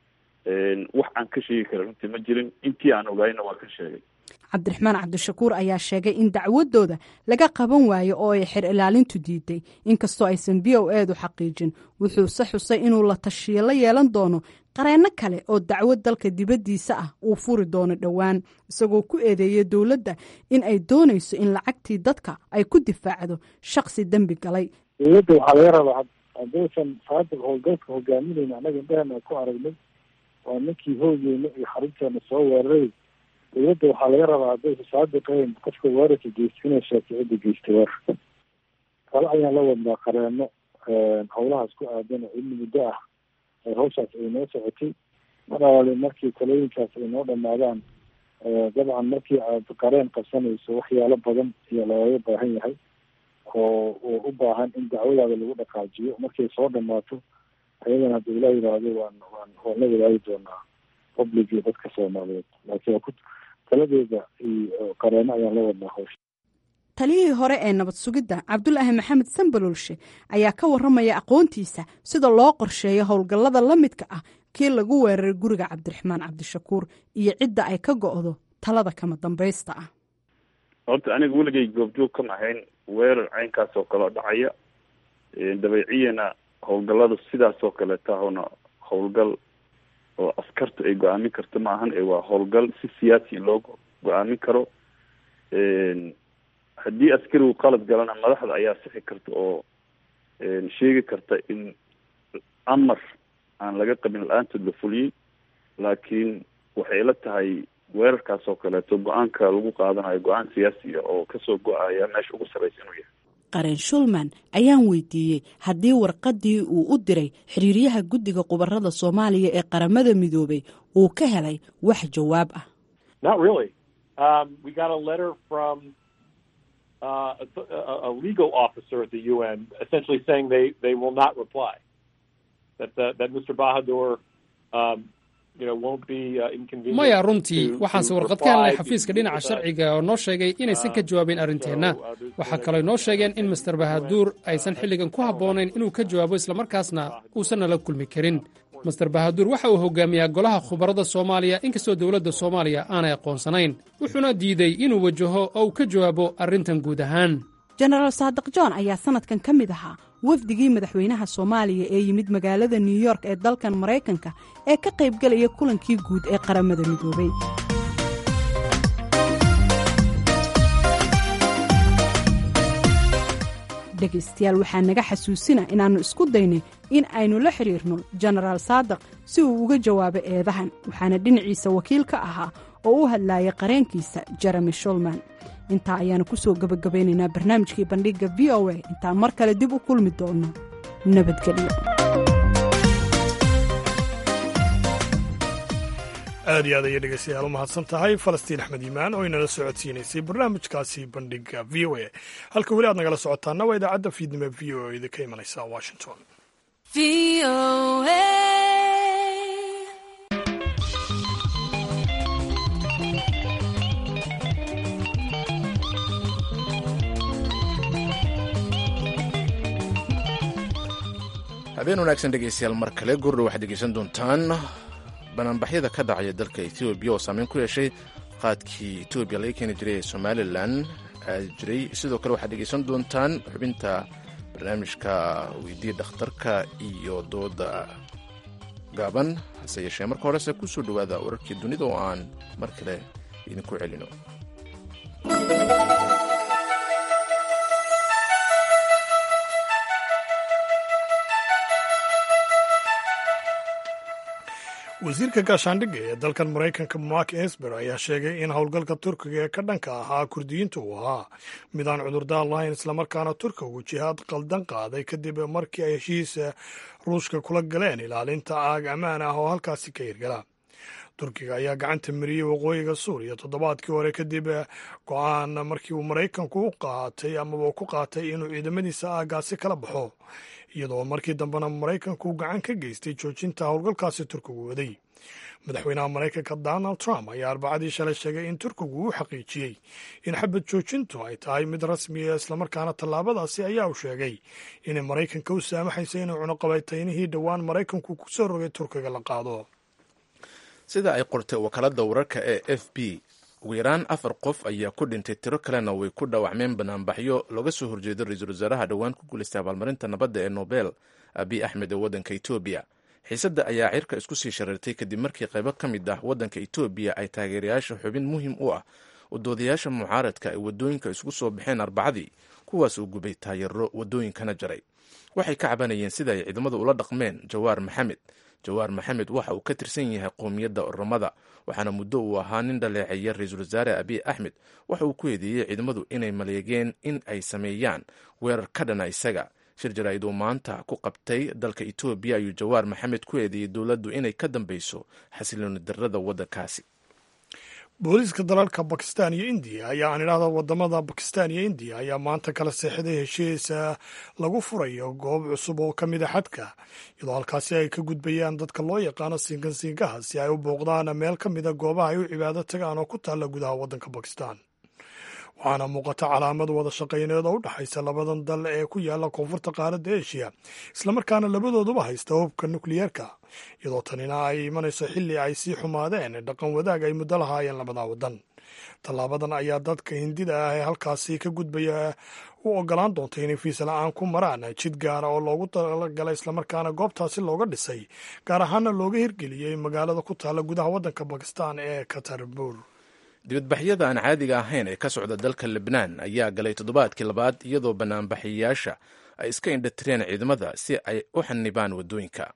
wax aan ka sheegi kara runtii ma jirin intii aan ogaayna waa ka sheegay cabdiraxmaan cabdishakuur ayaa sheegay in dacwadooda laga qaban waayo oo ay xer ilaalintu diiday inkastoo aysan b o eedu xaqiijin wuxuuse xusay inuu la tashiyo la yeelan doono qareenno kale oo dacwad dalka dibaddiisa ah uu furi doono dhowaan isagoo ku eedeeyay dowladda in ay doonayso in lacagtii dadka ay ku difaacdo shaksi dembi galay dowladda waxaa laga rabaa haddaysan saadiq howlgalka hogaaminayna annaga indhahana ku aragnay waa ninkii hoogeyna iyo xarunteena soo weeraray dowladda waxaa laga rabaa haddaysan saadiqayn qofka weerarka geysta inay sheegto cidda geystay weerarka kale ayaan la wadnaa qareeno howlahaas ku aadan oo in muddo ah hawshaas ay noo socotay mar alaali markii talooyinkaas ay noo dhamaadaan dabcan markii aad qareen qabsanayso waxyaalo badan iyo looga baahan yahay oo oo u baahan in dacwadaada lagu dhaqaajiyo markay soo dhamaato ayadana hadda ilaa yidhaahdo waan waan waan la wadaagi doonaa public iyo dadka soomaaliyeed laakiin waa ku taladeeda iyo qareeno ayaan la wadnaa hawsha taliyihii hore ee nabad sugidda cabdulaahi maxamed sambalolshe ayaa ka warramaya aqoontiisa sida loo qorsheeyo howlgallada la midka ah kii lagu weeraray guriga cabdiraxmaan cabdishakuur iyo cidda ay ka go'do talada kama dambaysta ah horta aniga weligay goobjoog kama ahayn weerar caynkaas oo kaleo dhacaya dabeeciyana howlgallada sidaas oo kaleeta hona howlgal oo askartu ay go-aamin karto ma ahan waa howlgal si siyaasi loo go-aamin karo haddii askarigu qalad galana madaxda ayaa sixi karta oo sheegi karta in amar aan laga qabin la-aantood la fuliyey laakiin waxay la tahay weerarkaas oo kaleeto go-aanka lagu qaadanayo go-aan siyaasiya oo kasoo go-aya meesha ugu sarreysa inuu yahay qareen shulman ayaan weydiiyey haddii warqaddii uu u diray xiriiryaha guddiga khubarada soomaaliya ee qaramada midoobay uu ka helay wax jawaab ah Not really. Um, we got a letter from uh, a, a legal officer at the UN essentially saying they, they will not reply. That, uh, that Mr. Bahadur um, you know, won't be uh, inconvenienced. maya runtii to- waxaanse to warqad ka helnay reply xafiiska to- dhinaca sharciga oo noo sheegay inaysan ka jawaabin arrinteenna waxaa kaloo noo sheegeen in master bahaduur aysan xilligan ku habboonayn inuu ka jawaabo islamarkaasna uusan nala kulmi karin master bahaduur waxa uu hogaamiyaa golaha khubarada soomaaliya inkastoo dowladda soomaaliya aanay aqoonsanayn wuxuuna diiday inuu wajaho oo uu ka jawaabo arrintan guud ahaan jenaraal saadiq john ayaa sanadkan ka mid ahaa wafdigii madaxweynaha soomaaliya ee yimid magaalada new york ee dalkan maraykanka ee ka qaybgelaya kulankii guud ee qaramada midoobay dhegaystayaal waxaa naga xasuusina inaannu isku daynay in aynu la xidhiirno jenaraal saadiq si uu uga jawaabo eedahan waxaana dhinaciisa wakiil ka ahaa oo u hadlaaya qareenkiisa jeremy shulman intaa ayaanu ku soo gebagabaynaynaa barnaamijkii bandhigga v o a intaan mar kale dib u kulmi doonno nabadgelyo aad iyo aad ayay dhegeystayaal u mahadsan tahay falastiin axmed iimaan oo inala socodsiinaysay barnaamijkaasi bandhiga v o a halka weli aad nagala socotaana waa idaacadda fiidnimo v o a idinka imanaysa washington habeen wanaagsan dhegeystayaal mar kale gurdhow waxaad dhegeysan doontaan banaanbaxyada ka dhacaya dalka etoobiya oo saameyn ku yeeshay qaadkii etoobiya laga keeni jiray ee somalilan jiray sidoo kale waxaad dhegeysan doontaan xubinta barnaamijka weydii dhakhtarka iyo dooda gaaban hase yeeshee marka horese ku soo dhowaada wararkii dunida oo aan mar kale idinku celino wasiirka gaashaandhigga ee dalkan maraykanka mark esber ayaa sheegay in howlgalka turkiga ee ka dhanka ahaa kurdiyiinta uu ahaa mid aan cudurdaar lahayn islamarkaana turkigu jihaad qaldan qaaday kadib markii ay heshiisa ruushka kula galeen ilaalinta aag ammaan ah oo halkaasi ka hirgala turkiga ayaa gacanta mariyey waqooyiga suuriya toddobaadkii hore kadib go-aan markii uu maraykanku u qaatay amaba ku qaatay inuu ciidamadiisa aagaasi kala baxo iyadoo markii dambena maraykanku gacan ka geystay joojinta howlgalkaasi turkigu waday madaxweynaha maraykanka donald trump ayaa arbacadii shalay sheegay in turkigu uu xaqiijiyey in xabad joojintu ay tahay mid rasmiya islamarkaana tallaabadaasi ayaa uu sheegay inay maraykanka u saamaxaysa inuu cunuqabaytaynihii dhowaan maraykanku ku soo rogay turkiga la qaado sida ay qortay wakaalada wararka ee f b ugu yaraan afar qof ayaa ku dhintay tiro kalena way ku dhaawacmeen banaanbaxyo looga soo horjeedo ra-iisul wasaaraha dhowaan ku guulaystay abaalmarinta nabadda ee nobel abiy axmed ee waddanka etoobiya xiisadda ayaa cirka isku sii shareertay kadib markii qaybo ka mid ah waddanka etoobiya ay taageerayaasha xubin muhiim u ah udoodayaasha mucaaradka ay waddooyinka isugu soo baxeen arbacadii kuwaas uu gubay taayaro waddooyinkana jaray waxay ka cabanayeen sida ay ciidamadu ula dhaqmeen jawaar maxamed jawaar maxamed waxa uu ka tirsan yahay qowmiyadda oromada waxaana muddo uu ahaa nin dhaleeceeya ra-iisul wasaare abiy axmed waxa uu ku eedeeyey ciidamadu inay maleegeen in ay sameeyaan weerar ka dhana isaga shir jaraa'id uu maanta ku qabtay dalka etoobiya ayuu jawaar maxamed ku eedeeyey dowladdu inay ka dambeyso xasilooni darrada waddankaasi booliiska dalalka bakistan iyo indiya ayaa aan idhahda wadamada bakistan iyo indiya ayaa maanta kala seexday heshiisa lagu furayo goob cusub oo ka mida xadka iyadoo halkaasi ay ka gudbayaan dadka loo yaqaano siinkansiinkaha si ay u booqdaan meel ka mida goobaha ay u cibaado tagaan oo ku taalla gudaha waddanka bakistan waxaana muuqata calaamad wada shaqayneed oo u dhexaysa labadan dal ee ku yaala koonfurta qaaradda eshiya islamarkaana labadooduba haysta hubka nukliyeerka iyadoo tanina ay imanayso xilli ay sii xumaadeen dhaqan wadaag ay muddo lahaayeen labada waddan tallaabadan ayaa dadka hindida ah ee halkaasi ka gudbaya u ogolaan doonta inay fiisa la-aan ku maraan jid gaara oo loogu talagalay islamarkaana goobtaasi looga dhisay gaar ahaana looga hirgeliyey magaalada ku taalla gudaha waddanka bakistan ee katarbuur dibadbaxyada aan caadiga ahayn ee ka socda dalka lebnaan ayaa galay toddobaadkii labaad iyadoo banaanbaxiyayaasha ay iska indhatireen ciidamada si ay u xanibaan waddooyinka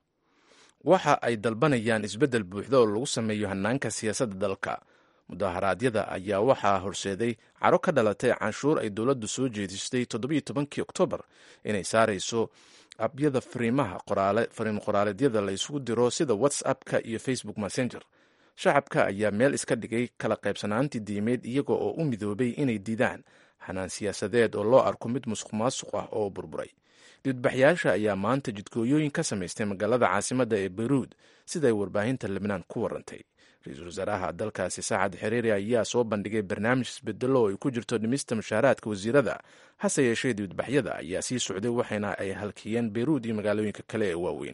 waxa ay dalbanayaan isbeddel buuxda oo lagu sameeyo hanaanka siyaasadda dalka mudaharaadyada ayaa waxaa horseeday caro ka dhalatay canshuur ay dowladdu soo jeedistay toddobiyo tobankii oktoobar inay saarayso abyada fariimaha fariin qoraaleedyada la isugu diro sida whatsappka iyo facebook messenger shacabka ayaa meel iska dhigay kala qaybsanaantii diimeed iyaga oo u midoobay inay diidaan xanaan siyaasadeed oo loo arko mid musuq maasuq ah oo burburay dibadbaxyaasha ayaa maanta jidkooyooyin ka samaystay magaalada caasimadda ee beyruud siday warbaahinta lebnaan ku warantay ra-iisul wasaaraha dalkaasi saacad xiriiri ayaa soo bandhigay barnaamij isbedelo oo ay ku jirto dhimista mushaaraadka wasiirada hase yeeshee dibadbaxyada ayaa sii socday waxayna ay halkiyeen beyruud iyo magaalooyinka kale ee waaweyn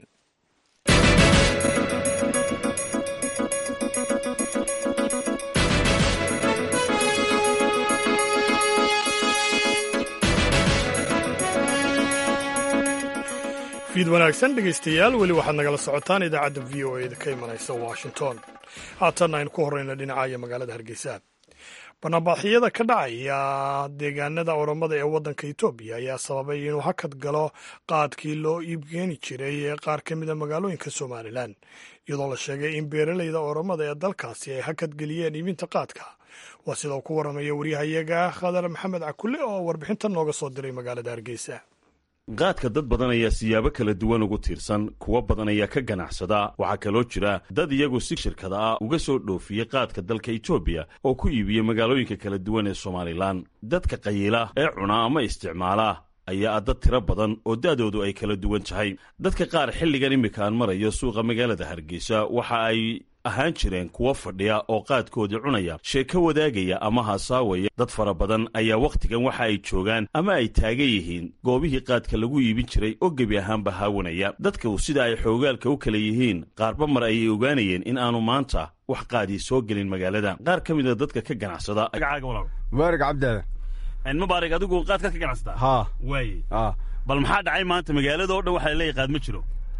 fiid wanaagsan dhegaystayaal weli waxaad nagala socotaan idaacadda v o eda ka imanaysa washington haatanna aynu ku horreyna dhinacaaya magaalada hargeysa banaanbaxyada ka dhacaya deegaanada oromada ee waddanka etoobiya ayaa sababay inuu hakad galo qaadkii loo iibgeeni jiray ee qaar ka mida magaalooyinka somalilan iyadoo la sheegay in beeralayda oromada ee dalkaasi ay hakad geliyeen iibinta qaadka waa sida uu ku warramaya waryahayaga khadar maxamed cakule oo warbixintan nooga soo diray magaalada hargeysa qaadka dad badan ayaa siyaabo kala duwan ugu tiirsan kuwo badan ayaa ka ganacsada waxaa kaloo jira dad iyagu si shirkada ah uga soo dhoofiyey qaadka dalka etoobiya oo ku iibiyey magaalooyinka kala duwan ee somalilan dadka qayiila ee cuna ama isticmaala ayaa ah dad tiro badan oo da'doodu ay kala duwan tahay dadka qaar xilligan iminka aan marayo suuqa magaalada hargeysa waxa ay ahaan jireen kuwo fadhiya oo qaadkoodii cunaya sheeko wadaagaya ama haasaawaya dad fara badan ayaa wakhtigan waxa ay joogaan ama ay taagan yihiin goobihii qaadka lagu iibin jiray oo gebi ahaanba haawanaya dadku sida ay xoogaalka u kala yihiin qaarba mar ayay ogaanayeen in aanu maanta wax qaadii soo gelin magaalada qaar ka mida dadka ka ganacsada mubaarig cabdaadan mubaarig adigu qaadkaad ka ganacsataa haa waaye haa bal maxaa dhacay maanta magaalada oo dhan waxaa leeyahay qaad ma jiro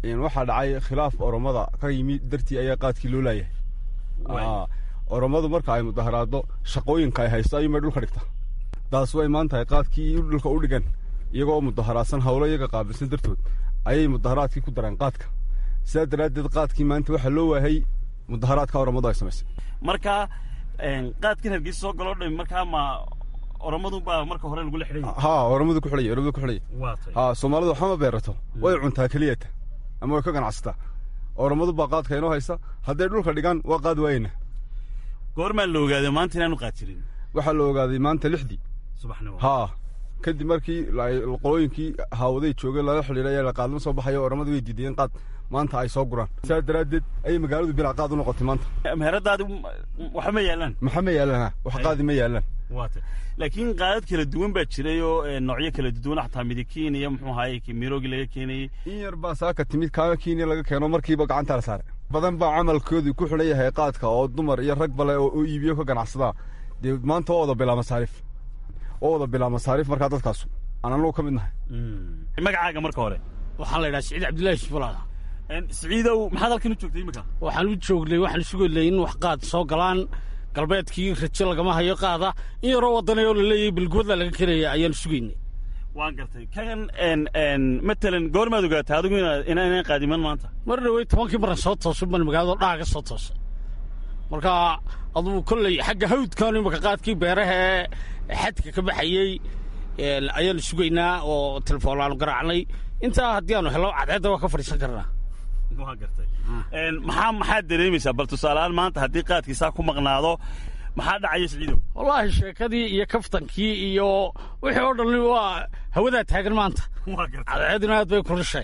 waxaa dhacay khilaaf oromada ka yimi dartii ayaa qaadkii loo laayahay oromadu marka ay mudaharaado shaqooyinka ay haysto ayuunbay dhulka dhigta taas way imaan tahay qaadkii dhulka u dhigan iyagoo mudaharaadsan howlo iyaga qaabilsan dartood ayay mudaharaadkii ku dareen qaadka sidaa daraaddeed qaadkii maanta waxaa loo waayay mudaharaadka oromadu ay samaysay marka qaadkan hargeysa soo galoo dhami markaa ma oromadu baa marka hore lagula xidhay ha oromadu ku xidhaya oromadu ku xidhaya ha soomaalidu waxba ma beerato way cuntaa keliyata ama way ka ganacsataa oromadu baa qaadka inoo haysa hadday dhulka dhigaan waa qaad waayena goormaa la ogaaday maanta inaanu qaad jirin waxaa la ogaaday maanta lixdii subaxnimo ha kadib markii qolooyinkii haawaday joogay lala xidhiidhay ayaa la qaadma soo baxayo oromadu way diidayeen qaad maanta ay soo guraan sidaa daraaddeed ayay magaaladu bilaa qaad u noqotay maanta meheradaadi waxa ma yaalaan maxa ma yaalaan wax qaadi ma yaalaan waata laakiin qaadad kala duwan baa jiray oo noocyo kala duwan xataa midikiin iyo muxuu ahaye miroogi laga keenayey in yar baa saaka timid kaama kiiniya laga keeno markiiba gacanta la saaray badan baa camalkoodii ku xidhan yahay qaadka oo dumar iyo rag bale oo iibiyo ka ganacsadaa dee maanta waa wada bilaa masaariif waa wada bilaa masaariif markaa dadkaasu aan anagu ka mid nahay magacaaga marka hore waxaa la yidhaha siciid cabdullaahi shifulaada siciidow maxaad halkan u joogtay imika waxaan u joognay waxaan sugaynay in wax qaad soo galaan galbeedkii rajo lagama hayo qaada in yaroo waddanay oo la leeyahay bilgooda laga keenaya ayaan sugaynay waan gartay kan matalan goormaad ogaatay adigu inaanan qaadiman maanta mar dhawey tobankii maran soo toosay baan magaalada dhaaga soo toosay marka adugu kolley xagga hawdkaanu imaka qaadkii beeraha ee xadka ka baxayey ayaanu sugaynaa oo telefoon aanu garaacnay intaa haddii aanu helo cadceedda waa ka fadhiisan karnaa waa gartay maxaa maxaad dareemaysaa bal tusaaleaan maanta haddii qaadkiisaa ku maqnaado maxaa dhacaya siciidow wallaahi sheekadii iyo kaftankii iyo wixii oo dhan waa hawadaa taagan maanta cadceeduna aad bay kulushay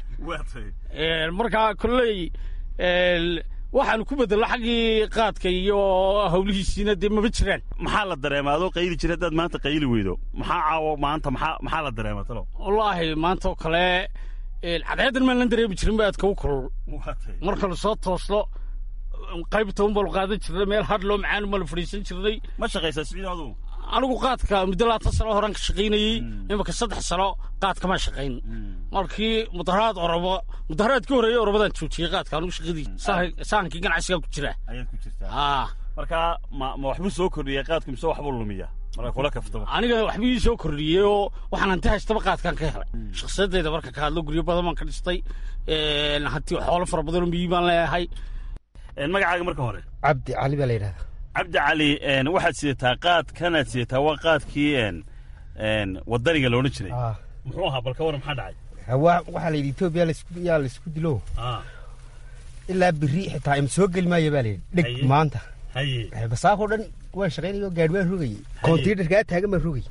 markaa kolley waxaanu ku bedello xaggii qaadka iyo hawlihiisiina dee maba jiraan maxaa la dareemaa adoo qayli jira haddaad maanta qayli weydo maxaa caawo maanta maxaa maxaa la dareemaa talo wallaahi maanta oo kale cadceeddan maan lan dareemi jirin ba aadka u kulul markanu soo toosno qaybta un baanu qaadan jirnay meel hadh loo macaan baanu fadhiisan jirnay ma shaqaysaa siciid adu anigu qaadka muddo labaatan sano horaan ka shaqaynayey imaka saddex sano qaadkama shaqayn markii mudaharaad oromo mudaharaadkii horeeyey oromadaan joojiyey qaadka anigu shaqadii sahankii ganacsigaa ku jira ayaad ku jirtaa marka ma ma waxbuu soo kordhiyay qaadku mise waxbuu lumiya marka kula kaftaba aniga waxbuu ii soo kordhiyey oo waxaan hanti haystaba qaadkaan ka helay shakhsiyadeyda marka ka hadlo guryo badan baan ka dhistay hanti xoolo fara badanoo miyi baan leeyahay magacaaga marka hore cabdi cali baa la yidhahdaa cabdi cali waxaad sidataa qaad kanaad sidataa waa qaadkii wadaniga loodhan jiray muxuu ahaa bal ka waran maxaa dhacay waxaa la yidhi etoobiya yaa laisku dilo ilaa biri xitaa ima soo geli maayo baa la yidhi dheg maanta basaakoo dhan waan shaqaynayo gaadhi waan rogayey kontiinarkaa taagan baan rogay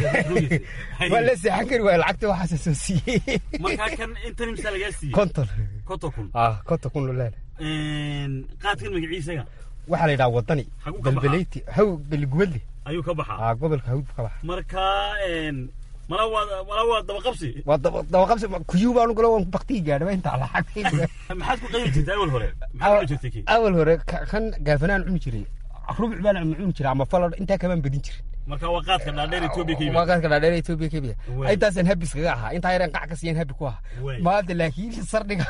waan la seexan kari waaya lacagta waxaasa soo siiyey markaa kan intan imsaa lagaa siiyey konton konton kun ah konton kun lolaala qaadkan magaciisaga waxaa la yidhaha wadani belbeleyti haw beligubadle ayuu ka baxaa ah gobolka hawd ka baxa marka mala waa mala waa dabaqabsi waa dabaqabsi kuyuu baan galo waan baktii gaadhaba intaa lacag maxaad ku qayli jirtay awal hore maxaad cuni jirtay kii awal hore kan gaafanaan cuni jiray rubuc baan cuni jiray ama falad intaa kamaan badin jirin marka waa qaadka dhaadheer Ethiopia ka waa qaadka dhaadheer Ethiopia ka biya intaasaan habis kaga ahaa intaa yaraan qac ka siiyeen habi ku ahaa maanta laakiin sardhiga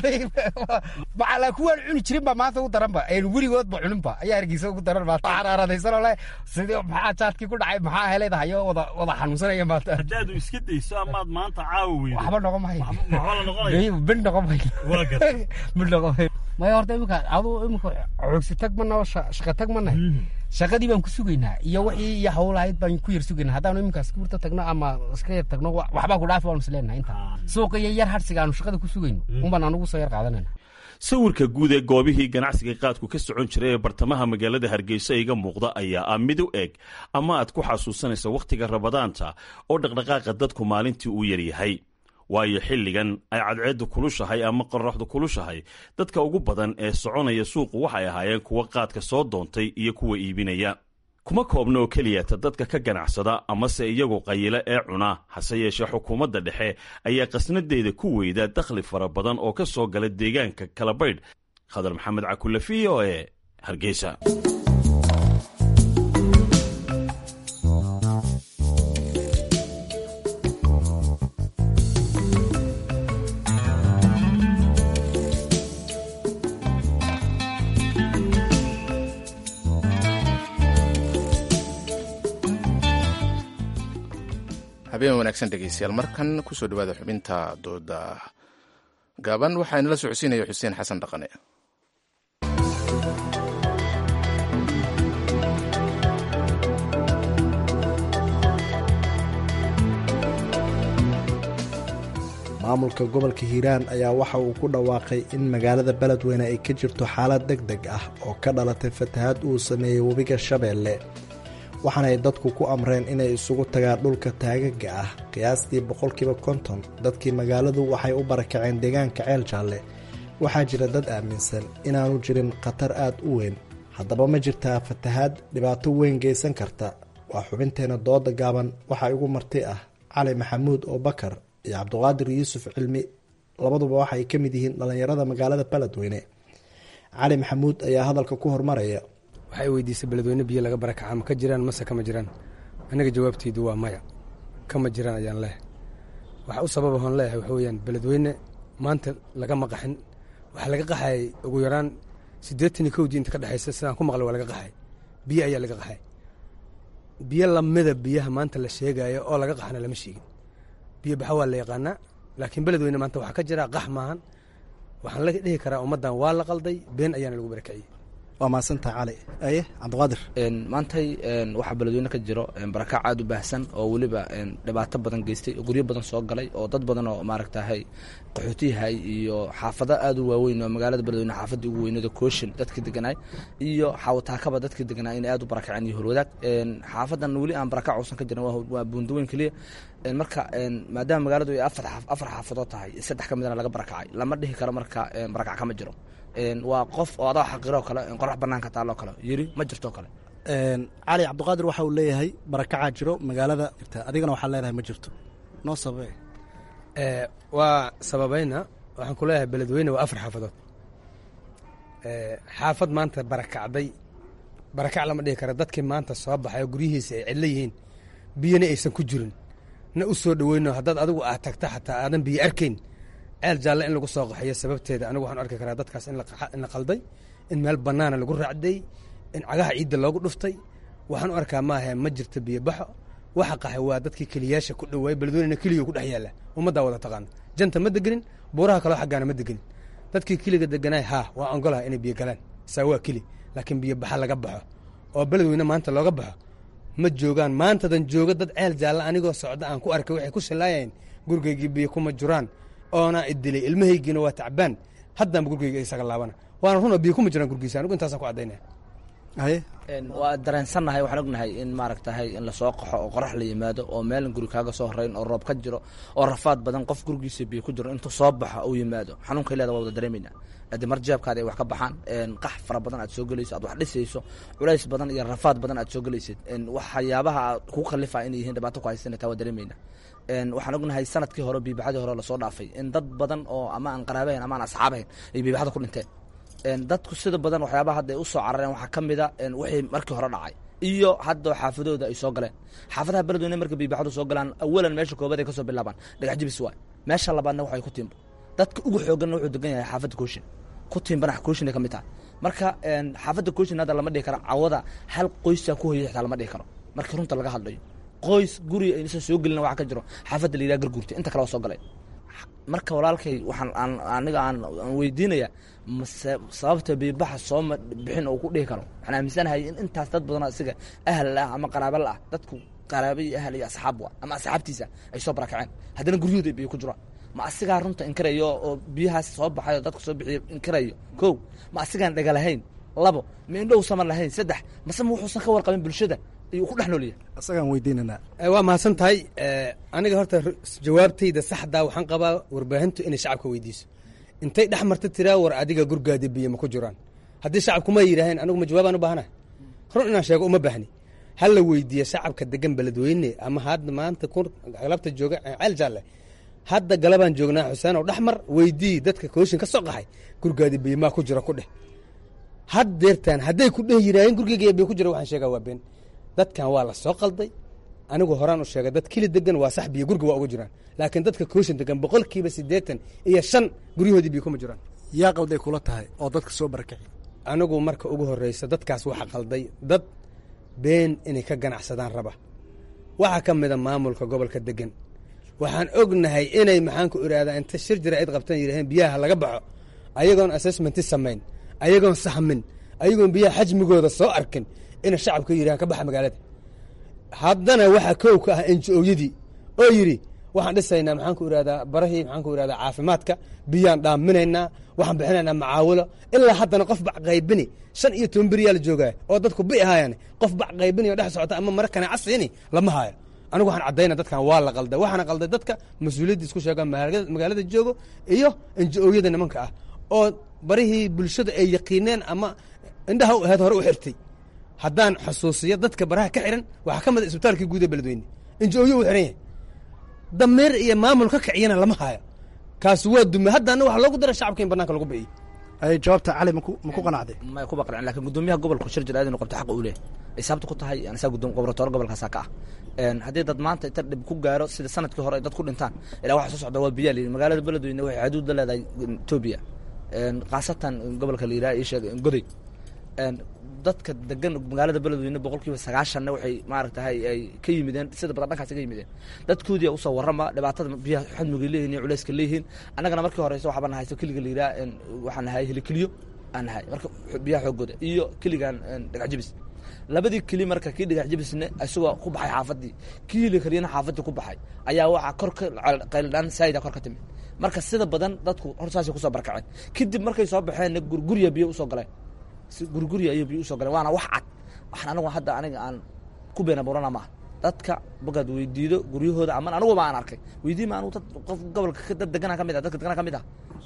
macala kuwaan cuni jirin baa maanta u daran ba een weligood ba cunin ba ayaa hargeysa ugu daran maanta xaraaradaysan oo le sidii maxaa jaadkii ku dhacay maxaa heleedahayo wada wada xanuunsanaya maanta haddaad iska dayso amaad maanta caawi weydo waxba noqon mahayo waxba la noqonayo mid noqon mahayo waa gartay mid noqon mahayo maya horta imika aduu imika xoogsi tag ma noo shaqa tag ma nahay shaqadii baan ku sugaynaa iyo wixii iyo hawlahayd baan ku yar sugaynaa haddaanu iminkaas kurta tagno ama iska yar tagno waxbaa ku dhaafi waanu isleenahay inta suuqa iyo yar harsiga aanu shaqada ku sugayno unbaan anugu soo yar qaadanayna sawirka guud ee goobihii ganacsiga qaadku ka socon jiray ee bartamaha magaalada hargeysa iga muuqda ayaa ah mid u eg ama aad ku xasuusanaysa wakhtiga rabadaanta oo dhaqdhaqaaqa dadku maalintii uu yaryahay waayo xilligan ay cadceeddu kulushahay ama qorraxdu kulushahay dadka ugu badan ee soconaya suuqu waxay ahaayeen kuwa qaadka soo doontay iyo kuwa iibinaya kuma koobna oo keliyata dadka ka ganacsada amase iyagu qayila ee cuna hase yeeshee xukuumadda dhexe ayaa qasnadeeda ku weyda dakhli fara badan oo ka soo gala deegaanka kalabaydh khadar maxamed cakulle v o e hargeysa habeen wanaagsan dhegeystayaal markan kusoo dhawaada xubinta dooda gaaban waxaa inala socodsiinaya xuseen xasan dhaqane maamulka gobolka hiiraan ayaa waxa uu ku dhawaaqay in magaalada beledweyne ay ka jirto xaalad deg deg ah oo ka dhalatay fatahaad uu sameeyey webiga shabeelle waxaanay dadku ku amreen inay isugu tagaan dhulka taagaga ah qiyaastii boqolkiiba konton dadkii magaaladu waxay u barakaceen deegaanka ceel jaalle waxaa jira dad aaminsan inaanu jirin khatar aad u weyn haddaba ma jirtaa fatahaad dhibaato weyn geysan karta waa xubinteena dooda gaaban waxaa igu marti ah cali maxamuud oo bakar iyo cabduqaadir yuusuf cilmi labaduba waxaay ka mid yihiin dhallinyarada magaalada beledweyne cali maxamuud ayaa hadalka ku hormaraya waxay weydiisay beledweyne biyo laga barakaca ma ka jiraan mase kama jiraan aniga jawaabteydu waa maya kama jiraan ayaan leehay waxa u sababa hoon leeyahay waxa weyaan beledweyne maanta lagama qaxin waxaa laga qaxayay ugu yaraan siddeetan iyo kowdii inta ka dhexaysa sidaan ku maqlay waa laga qaxay biyo ayaa laga qaxay biyo lamida biyaha maanta la sheegayo oo laga qaxana lama sheegin biyo baxa waa la yaqaanaa laakiin beledweyne maanta waxaa ka jira qax maahan waxaan la dhihi karaa ummaddan waa la qalday been ayaana lagu barakiciyey waa mahadsantaha cali aye cabdiqaadir maantay waxaa beledweyne ka jiro barakac aad u baahsan oo weliba dhibaato badan geystay oo guryo badan soo galay oo dad badan oo maaragtahay qaxootiyahay iyo xaafado aad u waaweyn oo magaalada beledweyne xaafadii ugu weynada kooshin dadkii deganaay iyo xawataakaba dadkii deganaa inay aad u barakaceen iyo horwadaag xaafadan weli aan barakac uusan ka jirin waa buundaweyn keliya marka maadaama magaaladu ay afar xaafadood tahay saddex ka midna laga barakacay lama dhihi karo marka barakac kama jiro waa qof oo adaa xaqiroo kale qorax banaanka taalloo kale yiri ma jirto kale cali cabdiqaadir waxa uu leeyahay barakacaa jiro magaalada adigana waxaa leedahay ma jirto noo sababe waa sababayna waxaan ku leeyahay beledweyne waa afar xaafadood xaafad maanta barakacday barakac lama dhihi kara dadkii maanta soo baxay oo guryihiisa ay cidlo yihiin biyona aysan ku jirin na u soo dhoweyno haddaad adigu aad tagta xataa aadan biyo arkayn ceel jaalle in lagu soo qaxiyo sababteeda anigu waxaan arki karaa dadkaas in la qalday in meel bannaana lagu raacday in cagaha ciidda loogu dhuftay waxaan u arkaa maaha ma jirto biyo baxo waxa qaxay waa dadkii keliyaasha ku dhowaay beledweynena keliyo ku dhex yaalla ummaddaa wada taqaano janta ma degenin buuraha kaloo xaggaana ma degenin dadkii keliga deganaay haa waa ongolaha inay biyo galaan saa waa keli laakiin biyo baxa laga baxo oo beledweyne maanta looga baxo ma joogaan maantadan jooga dad ceel jaalla anigoo socda aan ku arkay waxay ku shallaayeen gurigaygii biyo kuma jiraan oona idilay ilmahaygiina waa tacbaan haddaanba gurgeyga isaga laabana waana runa biyo kuma jiraan gurgiisa anigu intaasaan ku caddaynaya waa dareensannahay waxaan ognahay in maaragtahay in lasoo qaxo oo qorax la yimaado oo meelan guri kaaga soo horeyn oo roob ka jiro oo rafaad badan qof gurigiisa biyo ku jiro intuu soo baxo uu yimaado xanuunka leeda waa wada dareemayna haddii mar jeebkaada ay wax ka baxaan qax fara badan aad soo gelayso aad wax dhisayso culays badan iyo rafaad badan aad soo gelaysid waxyaabaha aad ku khalifa inay yihiin dhibaato ku haysana taa waa dareemayna waxaan ognahay sanadkii hore biibaxadii hore lasoo dhaafay in dad badan oo ama aan qaraabahayn ama aan asxaabahayn ay biibaxada ku dhinteen dadku sida badan waxyaabaha hadda ay u soo carareen waxaa ka mida wixii markii hore dhacay iyo hadda xaafadooda ay soo galeen xaafadaha beledweyne marka biibaxadu soo galaan awalan meesha koobaad ay ka soo bilaabaan dhagax jibis waay meesha labaadna waxay ku tiimba dadka ugu xooganna wuxuu degan yahay xaafadda kooshin ku tiimbana kooshin ay ka mid tahay marka xaafadda kooshin hadda lama dhihi karo cawada hal qoysa ku hoyay xitaa lama dhihi karo markii runta laga hadlayo qoys guri aysan soo gelin waxa ka jiro xaafadda la yidhaha garguurta inta kale waa soo galay marka walaalkay waxaan aan aniga aan aan weydiinaya mase sababta biibaxa sooma bixin oo ku dhihi karo waxaan aaminsanahay in intaas dad badanoo isaga ahal ah ama qaraaba la ah dadku qaraaba iyo ahal iyo asxaab wa ama asxaabtiisa ay soo barakaceen haddana guryahooda biyo ku jiraan ma asigaa runta inkirayo oo biyahaas soo baxayo dadka soo bixiyo inkirayo kow ma asigaan dhaga lahayn labo ma indhow sama lahayn saddex mase ma wuxuusan ka warqabin bulshada ayuu ku dhex noolyahay isagaan weydiinanaa waa mahadsan tahay aniga horta jawaabtayda saxdaa waxaan qabaa warbaahintu inay shacabka weydiiso intay dhex marta tiraa war adiga gurgaadi biyo ma ku jiraan haddii shacabkuma yidhaaheen anigu ma jawaabaan u baahanahay run inaan sheego uma baahni ha la weydiiya shacabka degan beledweyne ama hadda maanta galabta jooga ceel jaalle hadda galabaan joognaa xuseen oo dhex mar weydii dadka kooshin ka soo qaxay gurgaadi biyo maa ku jira ku dheh had deertaan hadday ku dheh yidhaaheen gurgeyga biyo ku jira waxaan sheegaa waa been dadkan waa la soo qalday anigu horaan u sheegay dad kili degan waa sax biyo gurga waa uga jiraan laakiin dadka kooshin degan boqolkiiba siddeetan iyo shan guryahoodii biyo kuma jiraan yaa qalday kula tahay oo dadka soo barakaci anigu marka ugu horreysa dadkaas waxa qalday dad been inay ka ganacsadaan raba waxaa ka mida maamulka gobolka degan waxaan ognahay inay maxaan ku irahdaa inta shir jira cid qabtan yidhaheen biyaha laga baxo ayagoon assessmenti samayn ayagoon sahmin ayagoon biyaha xajmigooda soo arkin inay shacabka yidhahan ka baxa magaalada haddana waxaa kow ka ah enji-ooyadii oo yidhi waxaan dhisaynaa maxaan ku irahdaa barahii maxaan ku irahdaa caafimaadka biyaan dhaaminaynaa waxaan bixinaynaa macaawilo ilaa haddana qof bac qaybini shan iyo toban beriyaa la joogaa oo dadku bi ahaayaan qof bac qaybini oo dhex socota ama mara kanaaca siini lama haayo anigu waxaan caddayna dadkan waa la qalday waxaana qalday dadka mas-uuliyadda isku sheegaan magaalada joogo iyo enji-ooyada nimanka ah oo barihii bulshada ay yaqiineen ama indhaha u ahayd hore u xirtay haddaan xusuusiyo dadka baraha ka xiran waxaa ka mid a isbitaalkii guud ee beledweyne enji-ooyo u xiran yahay dameer iyo maamul ka kiciyana lama haayo kaasi waa dume haddana waxaa loogu dara shacabka in banaanka lagu biciyo ay jawaabta cali maku maku qanacday may kuba qancin lakin gudoomiyaha gobolku shir jira inuu qabto xaq uu leeyahay ay sababta ku tahay anisaa gudoomi goboratoore gobolkaasaa ka ah haddii dad maanta inta dhib ku gaaro sida sanadkii hore ay dad ku dhintaan ilaa waxa soo socda waa biyaa layidhi magaalada beledweyne waxay xuduud la leedahay etoobiya khaasatan gobolka la yidhaha ii sheeg goday dadka degan magaalada beledweyne boqol kiiba sagaashanna waxay maaragtahay ay ka yimideen sida badan dhankaas ka yimideen dadkoodii usoo warrama dhibaatada biyaha xadmigay leeyihin iyo culeyska leeyihiin annagana markii horeyse waxaa nahayso keliga la yidhaha waxaan nahay helikeliyo aan nahay marka biyaha xoogooda iyo keligan dhagax jibis labadii keli marka kii dhagax jibisne isagoo ku baxay xaafadii kii helikeliyana xaafadii ku baxay ayaa waxaa kor ka qayldhaan saayida kor ka timid marka sida badan dadku hor saasay kusoo barkaceen kadib markay soo baxeenna gurgurya biyo usoo galeen si gurgurya ayay biyo usoo galeen waana wax cad waxaan anigu hadda aniga aan ku beena burana maaha dadka bagaad weydiido guryahooda aman aniguba aan arkay weydiima anigu dad qof gobolka dad deganaa ka mid ah dadka deganaa ka mid ah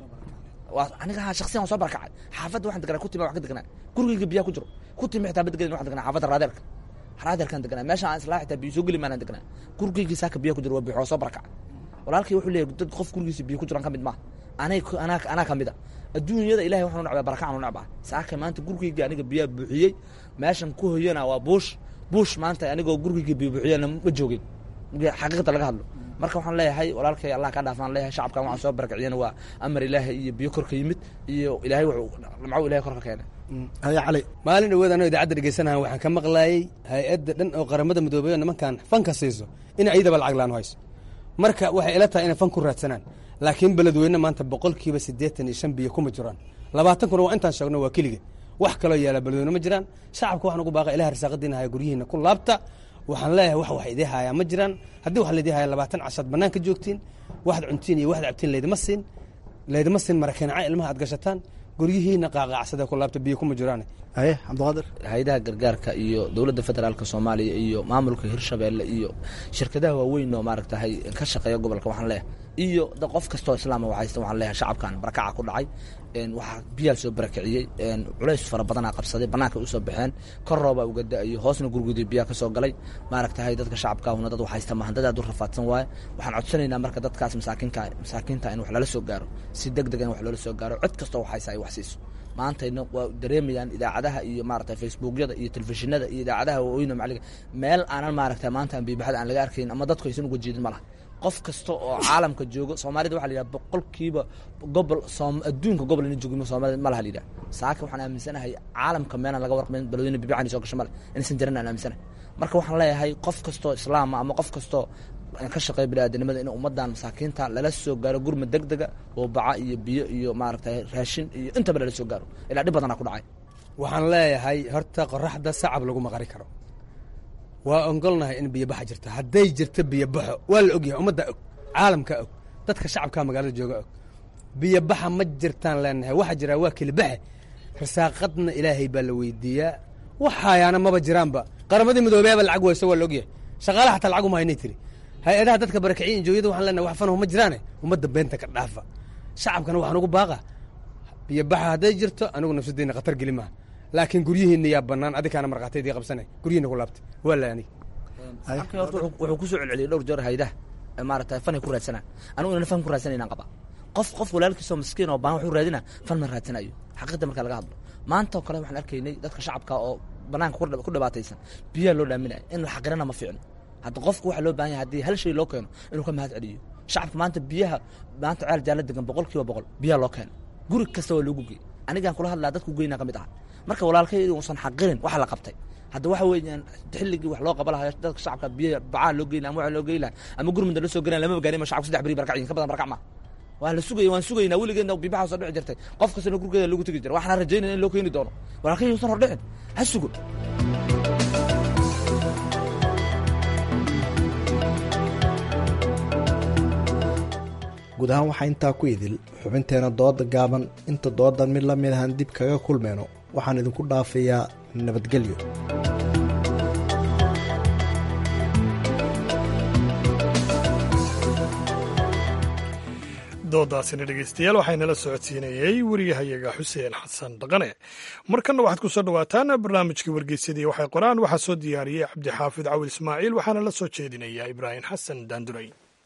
waa aniga shaksiyan waan soo barkacay xaafadda waxaan deganaa kutima wax ka deganaa gurigayga biyaa ku jiro kutimi xitaa ma deganin waxaan deganaa xaafadda raadeerka raadeerkaan deganaa meesha aan islaa xitaa biyo soo geli maanaan deganaa gurigayga saaka biyaa ku jiro waa biyo waa soo barkacay walaalkii wuxuu leeyahay dad qof gurigiisa biyo ku jiraan ka mid maaha anay anaa anaa ka mid a adduunyada ilahay waxaan u necbaa barakacan u necbaa saaka maanta gurigayga aniga biyaa buuxiyey meeshan ku hoyana waa buush buush maanta anigoo gurigayga biyo buuxiyana ma joogin xaqiiqda laga hadlo marka waxaan leeyahay walaalkay allah ka dhaafaan leeyahay shacabkan waxaan soo barakiciyana waa amar ilaahay iyo biyo korka yimid iyo ilaahay wuxuu lamcaw ilahay korka keenay haya cali maalin dhaweed anoo idaacadda dhegeysanaha waxaan ka maqlaayey hay-adda dhan oo qaramada midoobey oo nimankan fanka siiso in ciidaba lacag laan hayso marka waxay ila tahay inay fan ku raadsanaan laakiin beledweyne maanta boqolkiiba siddeetan iyo shan biyo kuma jiraan labaatan kuna waa intaan sheegno waa keliga wax kaloo yaala beledweyne ma jiraan shacabka waxaan ugu baaqa ilaha risaaqadiina haya guryihiina ku laabta waxaan leeyahay wax wax idii hayaa ma jiraan haddii wax laydii haya labaatan cashaad banaanka joogtiin waxaad cuntiin iyo waxaad cabtiin laydima siin laydima siin marakeenaca ilmaha aad gashataan guryihiina qaaqaacsada ku laabta biyo kuma jiraan haye cabdiqaadir hay-adaha gargaarka iyo dowladda federaalka soomaaliya iyo maamulka hirshabeelle iyo shirkadaha waaweyn oo maaragtahay ka shaqeeya gobolka waxaan leeyahay iyo qof kastoo islaama waxaysta waxaan leeyahay shacabkan barakaca ku dhacay waxaa biyaal soo barakiciyey culays fara badanaa qabsaday banaanka usoo baxeen kor rooba uga da-ayo hoosna gurgudii biyaa ka soo galay maaragtahay dadka shacabkaahuna dad waxaysta maahan dad aad u rafaadsan waaye waxaan codsanaynaa marka dadkaas masaakiinka masaakiinta in wax lala soo gaaro si deg deg in wax loola soo gaaro cid kastoo waxaysa ay wax siiso maantayna waa dareemayaan idaacadaha iyo maaragtay facebookyada iyo telefishinada iyo idaacadaha waaweyn macaliga meel aanan maaragtay maanta aan biibaxada aan laga arkayn ama dadku aysan uga jeedin ma laha qof kasta oo caalamka joogo soomaalida waxa la yidhaha boqolkiiba gobol adduunka gobol ina joogimo soomaalida ma laha la yidhaha saaka waxaan aaminsanahay caalamka meelaan laga warqamin balweyne bibicani soo gasho male inaysan jiran aan aaminsanahay marka waxaan leeyahay qof kastoo islaama ama qof kastoo ka shaqeeya biniaadanimada in ummadan masaakiinta lala soo gaaro gurma deg dega oo baca iyo biyo iyo maaragtay raashin iyo intaba lala soo gaaro ilaa dhib badanaa ku dhacay waxaan leeyahay horta qoraxda sacab laguma qari karo waa ogolnahay in biyobaxa jirta hadday jirto biyobaxo waa la ogyahay ummadda og caalamka og dadka shacabka magaalada jooga og biyobaxa ma jirtaan leenahay waxa jiraa waa kelibaxe risaaqadna ilaahay baa la weydiiyaa waxaayaana maba jiraanba qaramadii midoobeaba lacag wayso waa la ogyahay shaqaalaha xataa lacag uma haynay tiri hay-adaha dadka barakiciya injooyada waxaan leenahay wax fanahu ma jiraane ummadda beenta ka dhaafa shacabkana waxaan ugu baaqa biyobaxa hadday jirto anigu nafsadeyna khatar geli maaha laakiin guryihiina yaa banaan adikaana markhaataydii qabsanay guryihiina ku laabtay waa la anig wuxuu kusoo celceliyay dhowr jeer haydaha maaragtay fanay ku raadsanaa anigu inaan fan ku raadsanaynaan qaba qof qof walaalkiisoo miskiin oo baan wuxuu raadina fan ma raadsanayo xaqiiqda marka laga hadlo maanta oo kale waxaan arkaynay dadka shacabka oo banaanka ku dhibaataysan biyaha loo dhaaminayo in la xaqirana ma fiicno hadda qofku waxa loo baahan yahay haddii hal shay loo keeno inuu ka mahad celiyo shacabka maanta biyaha maanta ceel jaalla degan boqol kiiba boqol biyaha loo keeno guri kasta waa loogu gey anigaan kula hadlaa dadku geynaa ka mid aha marka walaalkay inuusan xaqirin waxa la qabtay hadda waxa weeyaan xilligii wax loo qaba lahaa dadka shacabka biyo bacaa loo geyn ama waxa loo geyn lahaa ama gurmada la soo geynaya lama gaarin ma shacabku saddex beri barkacyin ka badan barkac ma waa la sugaya waan sugaynaa weligeedna bibaxa soo dhici jirtay qof kastana gurgeeda lagu tegi jira waxaan rajaynaya in loo keeni doono walaalkay yuusan hordhicin ha sugo guud ahaan waxaa intaa ku idil xubinteena dooda gaaban inta doodan mid la mid ahaan dib kaga kulmayno waxaan idinku dhaafayaa nabadgelyo doodaasina dhegeystayaal waxaynala socodsiinayey weriyahayaga xuseen xasan dhaqane markanna waxaad ku soo dhowaataan barnaamijkii wargeysadii waxay qoraan waxaa soo diyaariyey cabdixaafid cawil ismaaciil waxaana la soo jeedinayaa ibraahim xasan daanduray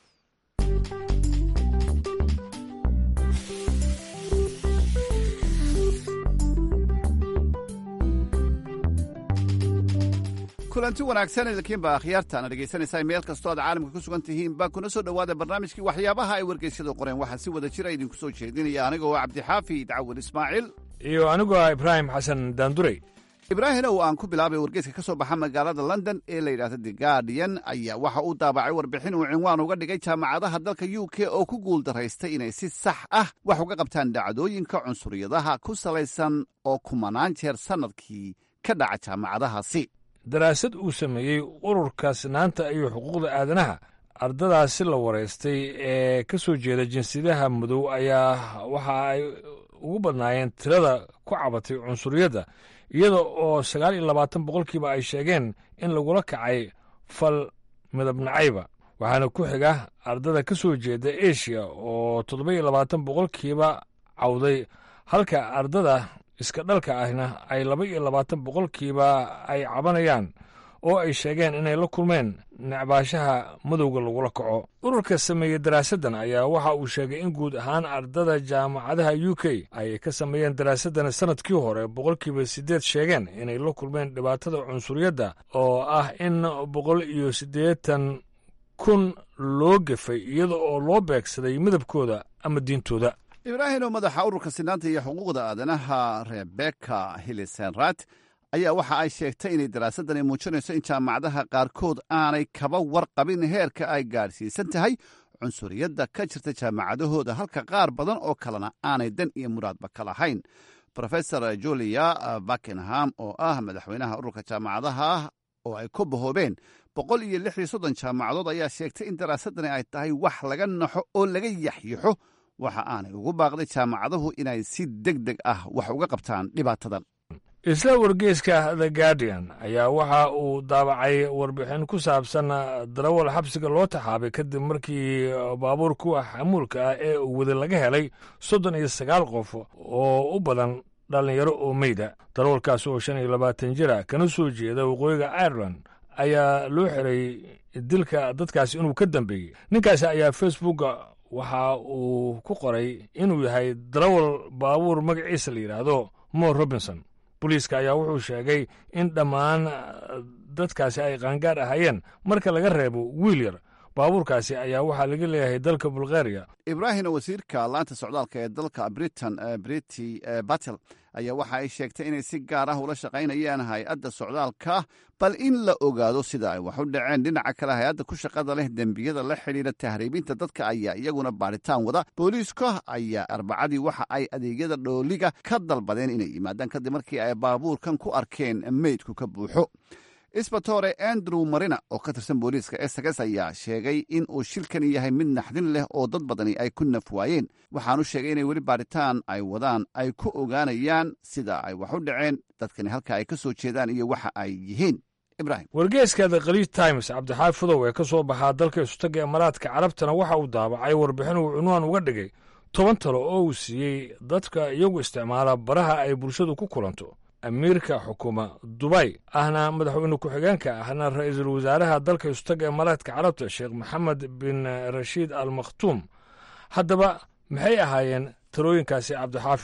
kulanti wanaagsan idinkiinba akhyaartaana dhegaysanaysaa meel kastoo aad caalamka ku sugan tihiinba kuna soo dhowaada barnaamijkii waxyaabaha ay wargeysyadu qoreen waxaa si wada jira idinku soo jeedinaya anigoo cabdixaafid cawil ismaaciil iyo anigoo ah ibraahim xasan daanduray ibraahim ow aan ku bilaabay wargeyska ka soo baxa magaalada london ee la yidhahda the guardian ayaa waxa uu daabacay warbixin uu cinwaan uga dhigay jaamacadaha dalka u k oo ku guuldaraystay inay si sax ah wax uga qabtaan dhacdooyinka cunsuriyadaha ku salaysan oo kumanaan jeer sannadkii ka dhaca jaamacadahaasi daraasad uu sameeyey ururka sinaanta iyo xuquuqda aadanaha ardadaasi la waraystay ee ka soo jeeda jinsiyadaha madow ayaa waxa ay ugu badnaayeen tirada ku cabatay cunsuriyadda iyada oo sagaal iyo labaatan boqolkiiba ay sheegeen in lagula kacay fal midab nacayba waxaana ku xiga ardada ka soo jeeda eshiya oo toddoba iyo labaatan boqolkiiba cawday halka ardada iska dhalka ahna ay laba iyo labaatan boqolkiiba ay cabanayaan oo ay sheegeen inay la kulmeen necbaashaha madowga lagula kaco ururka sameeyey daraasaddan ayaa waxa uu sheegay in guud ahaan ardada jaamacadaha u k ay ka sameeyeen daraasaddan sannadkii hore boqolkiiba siddeed sheegeen inay la kulmeen dhibaatada cunsuriyadda oo ah in boqol iyo siddeetan kun loo gefay iyada oo loo beegsaday midabkooda ama diintooda ibraahim oo madaxa ururka sinaanta iyo xuquuqda aadanaha rebeka hilisenrat ayaa waxa ay sheegtay inay daraasadani muujinayso in jaamacadaha qaarkood aanay kaba warqabin heerka ay gaadhsiisan tahay cunsuriyadda ka jirta jaamacadahooda halka qaar badan oo kalena aanay dan iyo muraadba ka lahayn rofesor julia buckingham oo ah madaxweynaha ururka jaamacadaha oo ay ku bahoobeen boqol iyo lix iyo soddon jaamacadood ayaa sheegtay in daraasadani ay tahay wax laga naxo oo laga yaxyaxo waxa aanay ugu baaqday jaamacadahu inay si deg deg ah wax uga qabtaan dhibaatadan isla wargeyska the guardian ayaa waxa uu daabacay warbixin ku saabsan darawal xabsiga loo taxaabay kadib markii baabuur kuwa xamuulka ah ee uu wada laga helay soddon iyo sagaal qof oo u badan dhallinyaro oo meyda darawalkaas oo shan iyo labaatan jira kana soo jeeda waqooyiga ireland ayaa loo xiray dilka dadkaasi inuu ka dambeeyey ninkaasi ayaa facebooka waxa uu ku qoray inuu yahay darawal baabuur magaciisa la yidhaahdo mo robinson booliiska ayaa wuxuu sheegay in dhammaan dadkaasi ay qaangaar ahaayeen marka laga reebo wiil yar baabuurkaasi ayaa waxaa laga leeyahay dalka bulgaria ibraahim wasiirka laanta socdaalka ee dalka britain briti batel ayaa waxa ay sheegtay inay si gaar ah ula shaqaynayaan hay-adda socdaalka bal in la ogaado sida ay wax u dhaceen dhinaca kale hay-adda ku shaqada leh dembiyada la xidhiidha tahriibinta dadka ayaa iyaguna baadhitaan wada booliiska ayaa arbacadii waxa ay adeegyada dhooliga ka dalbadeen inay yimaadaan kadib markii ay baabuurkan ku arkeen meydku ka buuxo isbatore andrew marina oo ka tirsan booliiska essex ayaa sheegay in uu shilkani yahay mid naxdin leh oo dad badani ay ku naf waayeen waxaanu sheegay inay weli baadhitaan ay wadaan ay ku ogaanayaan sida ay wax u dhaceen dadkani halka ay ka soo jeedaan iyo waxa ay yihiin ibrahim wargeeska the khaliij times cabdixaafidow ee ka soo baxaa dalka isutaga imaaraadka carabtana waxa uu daabacay warbixin uu cunwaan uga dhigay toban talo oo uu siiyey dadka iyagu isticmaala baraha ay bulshadu ku kulanto amiirka xukuma dubay ahna madaxweyne ku-xigeenka ahna ra-iisul wasaaraha dalka isutaga imaaraadka carabta sheekh maxamed bin rashiid al makhtuum haddaba maxay ahaayeen talooyinkaasi cabdixaafidow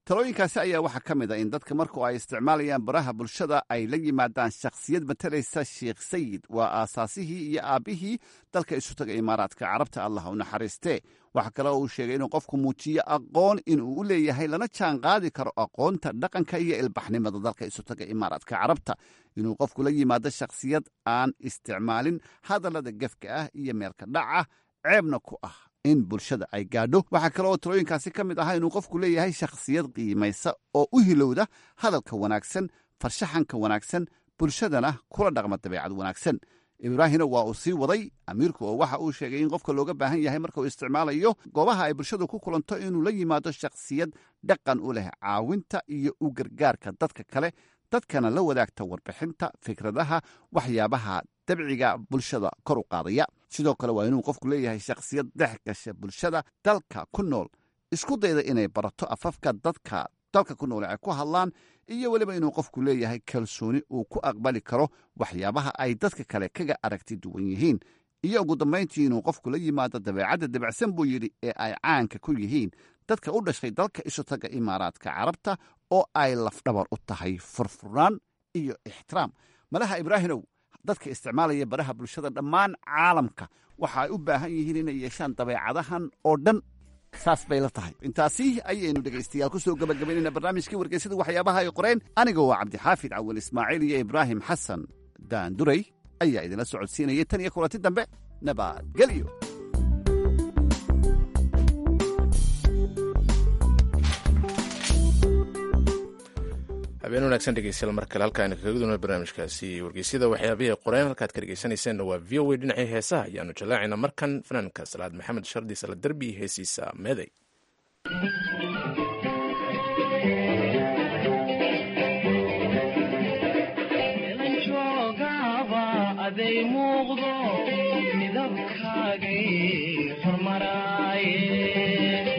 talooyinkaasi ayaa waxaa ka mid a in dadka marku ay isticmaalayaan baraha bulshada ay la yimaadaan shakhsiyad matalaysa sheekh sayid waa aasaasihii iyo aabbihii dalka isu taga imaaraadka carabta allah u naxariistee waxaa kale oo uu sheegay inuu qofku muujiyo aqoon inuu u leeyahay lana jaan qaadi karo aqoonta dhaqanka iyo ilbaxnimada dalka isu taga imaaraadka carabta inuu qofku la yimaado shakhsiyad aan isticmaalin hadallada gefka ah iyo meelka dhaca ceebna ku ah in bulshada ay gaadho waxaa kale oo talooyinkaasi ka mid ahaa inuu qofku leeyahay shakhsiyad qiimaysa oo u hilowda hadalka wanaagsan farshaxanka wanaagsan bulshadana kula dhaqma dabeecad wanaagsan ibraahimna waa uu sii waday amiirku oo waxa uu sheegay in qofka looga baahan yahay marka uu isticmaalayo goobaha ay bulshadu ku kulanto inuu la yimaado shakhsiyad dhaqan u leh caawinta iyo u gargaarka dadka kale dadkana la wadaagta warbixinta fikradaha waxyaabaha dabciga bulshada kor u qaadaya sidoo kale waa inuu qofku leeyahay shakhsiyad dhex gasha bulshada dalka ku nool isku dayda inay barato afafka dadka dalka ku nool ay ku hadlaan iyo weliba inuu qofku leeyahay kalsooni uu ku aqbali karo waxyaabaha ay dadka kale kaga aragti duwan yihiin iyo ugu dambayntii inuu qofku la yimaado dabeecadda dabacsan buu yidhi ee ay caanka ku yihiin dadka u dhashay dalka isu taga imaaraadka carabta oo ay lafdhabar u tahay furfurnaan iyo ixtiraam malaha ibraahimow dadka isticmaalaya baraha bulshada dhammaan caalamka waxa ay u baahan yihiin inay yeeshaan dabeecadahan oo dhan saas bay la tahay intaasi ayaynu dhegaystayaal ku soo gabagabaynayna barnaamijkii wargeysada waxyaabaha ay qoreen aniga waa cabdixaafid cawal ismaaciil iyo ibraahim xasan daanduray ayaa idinla socodsiinayay tan iyo kulanti dambe nabadgelyo habeen wanaagsan dhegeystayaal mar kale halkaaynu kaga duna barnaamijkaasi wargeysyada waxyaabihii qoreen halkaad ka dhegeysanayseena waa v o a dhinacii heesaha ayaanu jallaacaynaa markan fanaanka salaad maxamed shardi sala derbi heesiisa meeday aday muuqdo midabkaagay hormaraaye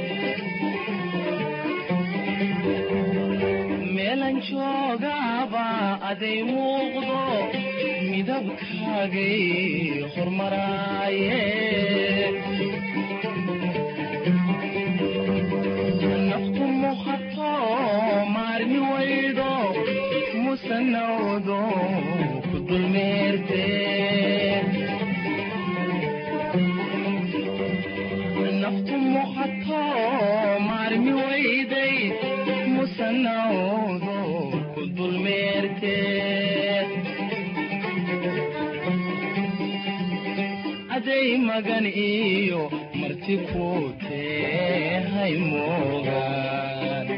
meelan joogaaba aday muuqdo midabkaagay hormaraaye naftu muhato maarmi waydo musanawdo ku dulmeerte naftu muhato maarmi wayday musanawdo ku dulmeerte aday magan iyo marti ku tehay moogaan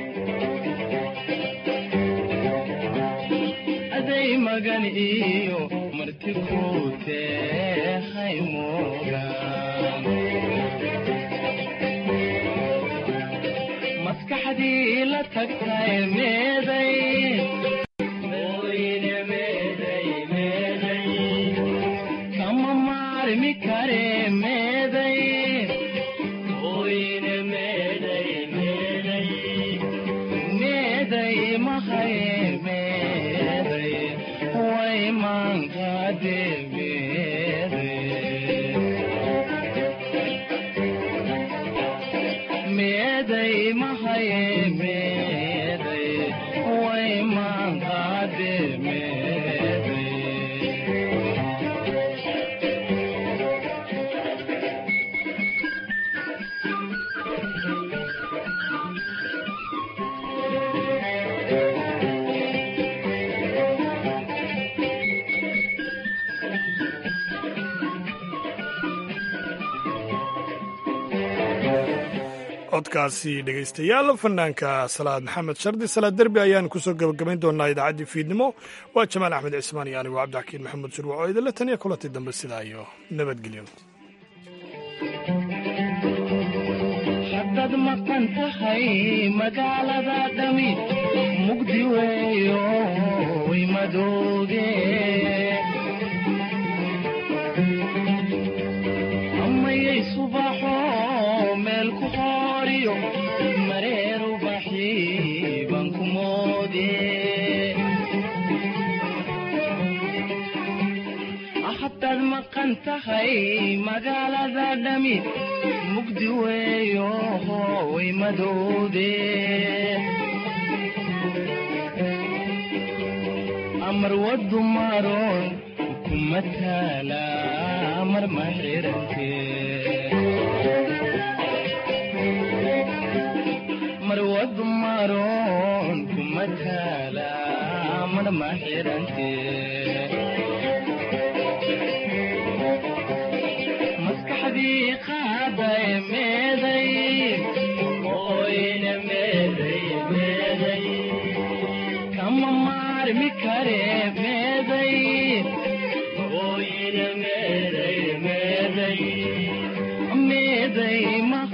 aday magan iyo marti ku tehay moogaan maskaxdii la tagtay meeday Ooyine meeday, meeday. kama maarmi kare meeday Ooyine meeday, meeday. meeday mahaye meeday way maankaade meeday mahaye meeday way maankaade meeday codkaasi dhegaystayaal fanaanka salaad maxamed shardi salaad derbi ayaanu kusoo gebagabayn doonaa idaacaddii fiidnimo waa jamaal axmed cismaan iyo anigu cabdixakiin maxamed shurwac oo idinla taniya kulantii dambe sidaa iyo nabadgelyo haddaad maqan tahay magaalada dhami mugdi weeyo way madooge amayay subaxo meel ku hooriyo mareer ubaxi baan ku moode haddaad maqan tahay magaalada dhami mugdi weeyo way madowde marwadu maroon kuma taala marma xirante marwadu maroon kuma taala marma xirante maskaxdii qaaday meeday oyna meeday meeday kama maarmi kare meeday oyna meeday meeday meeday ma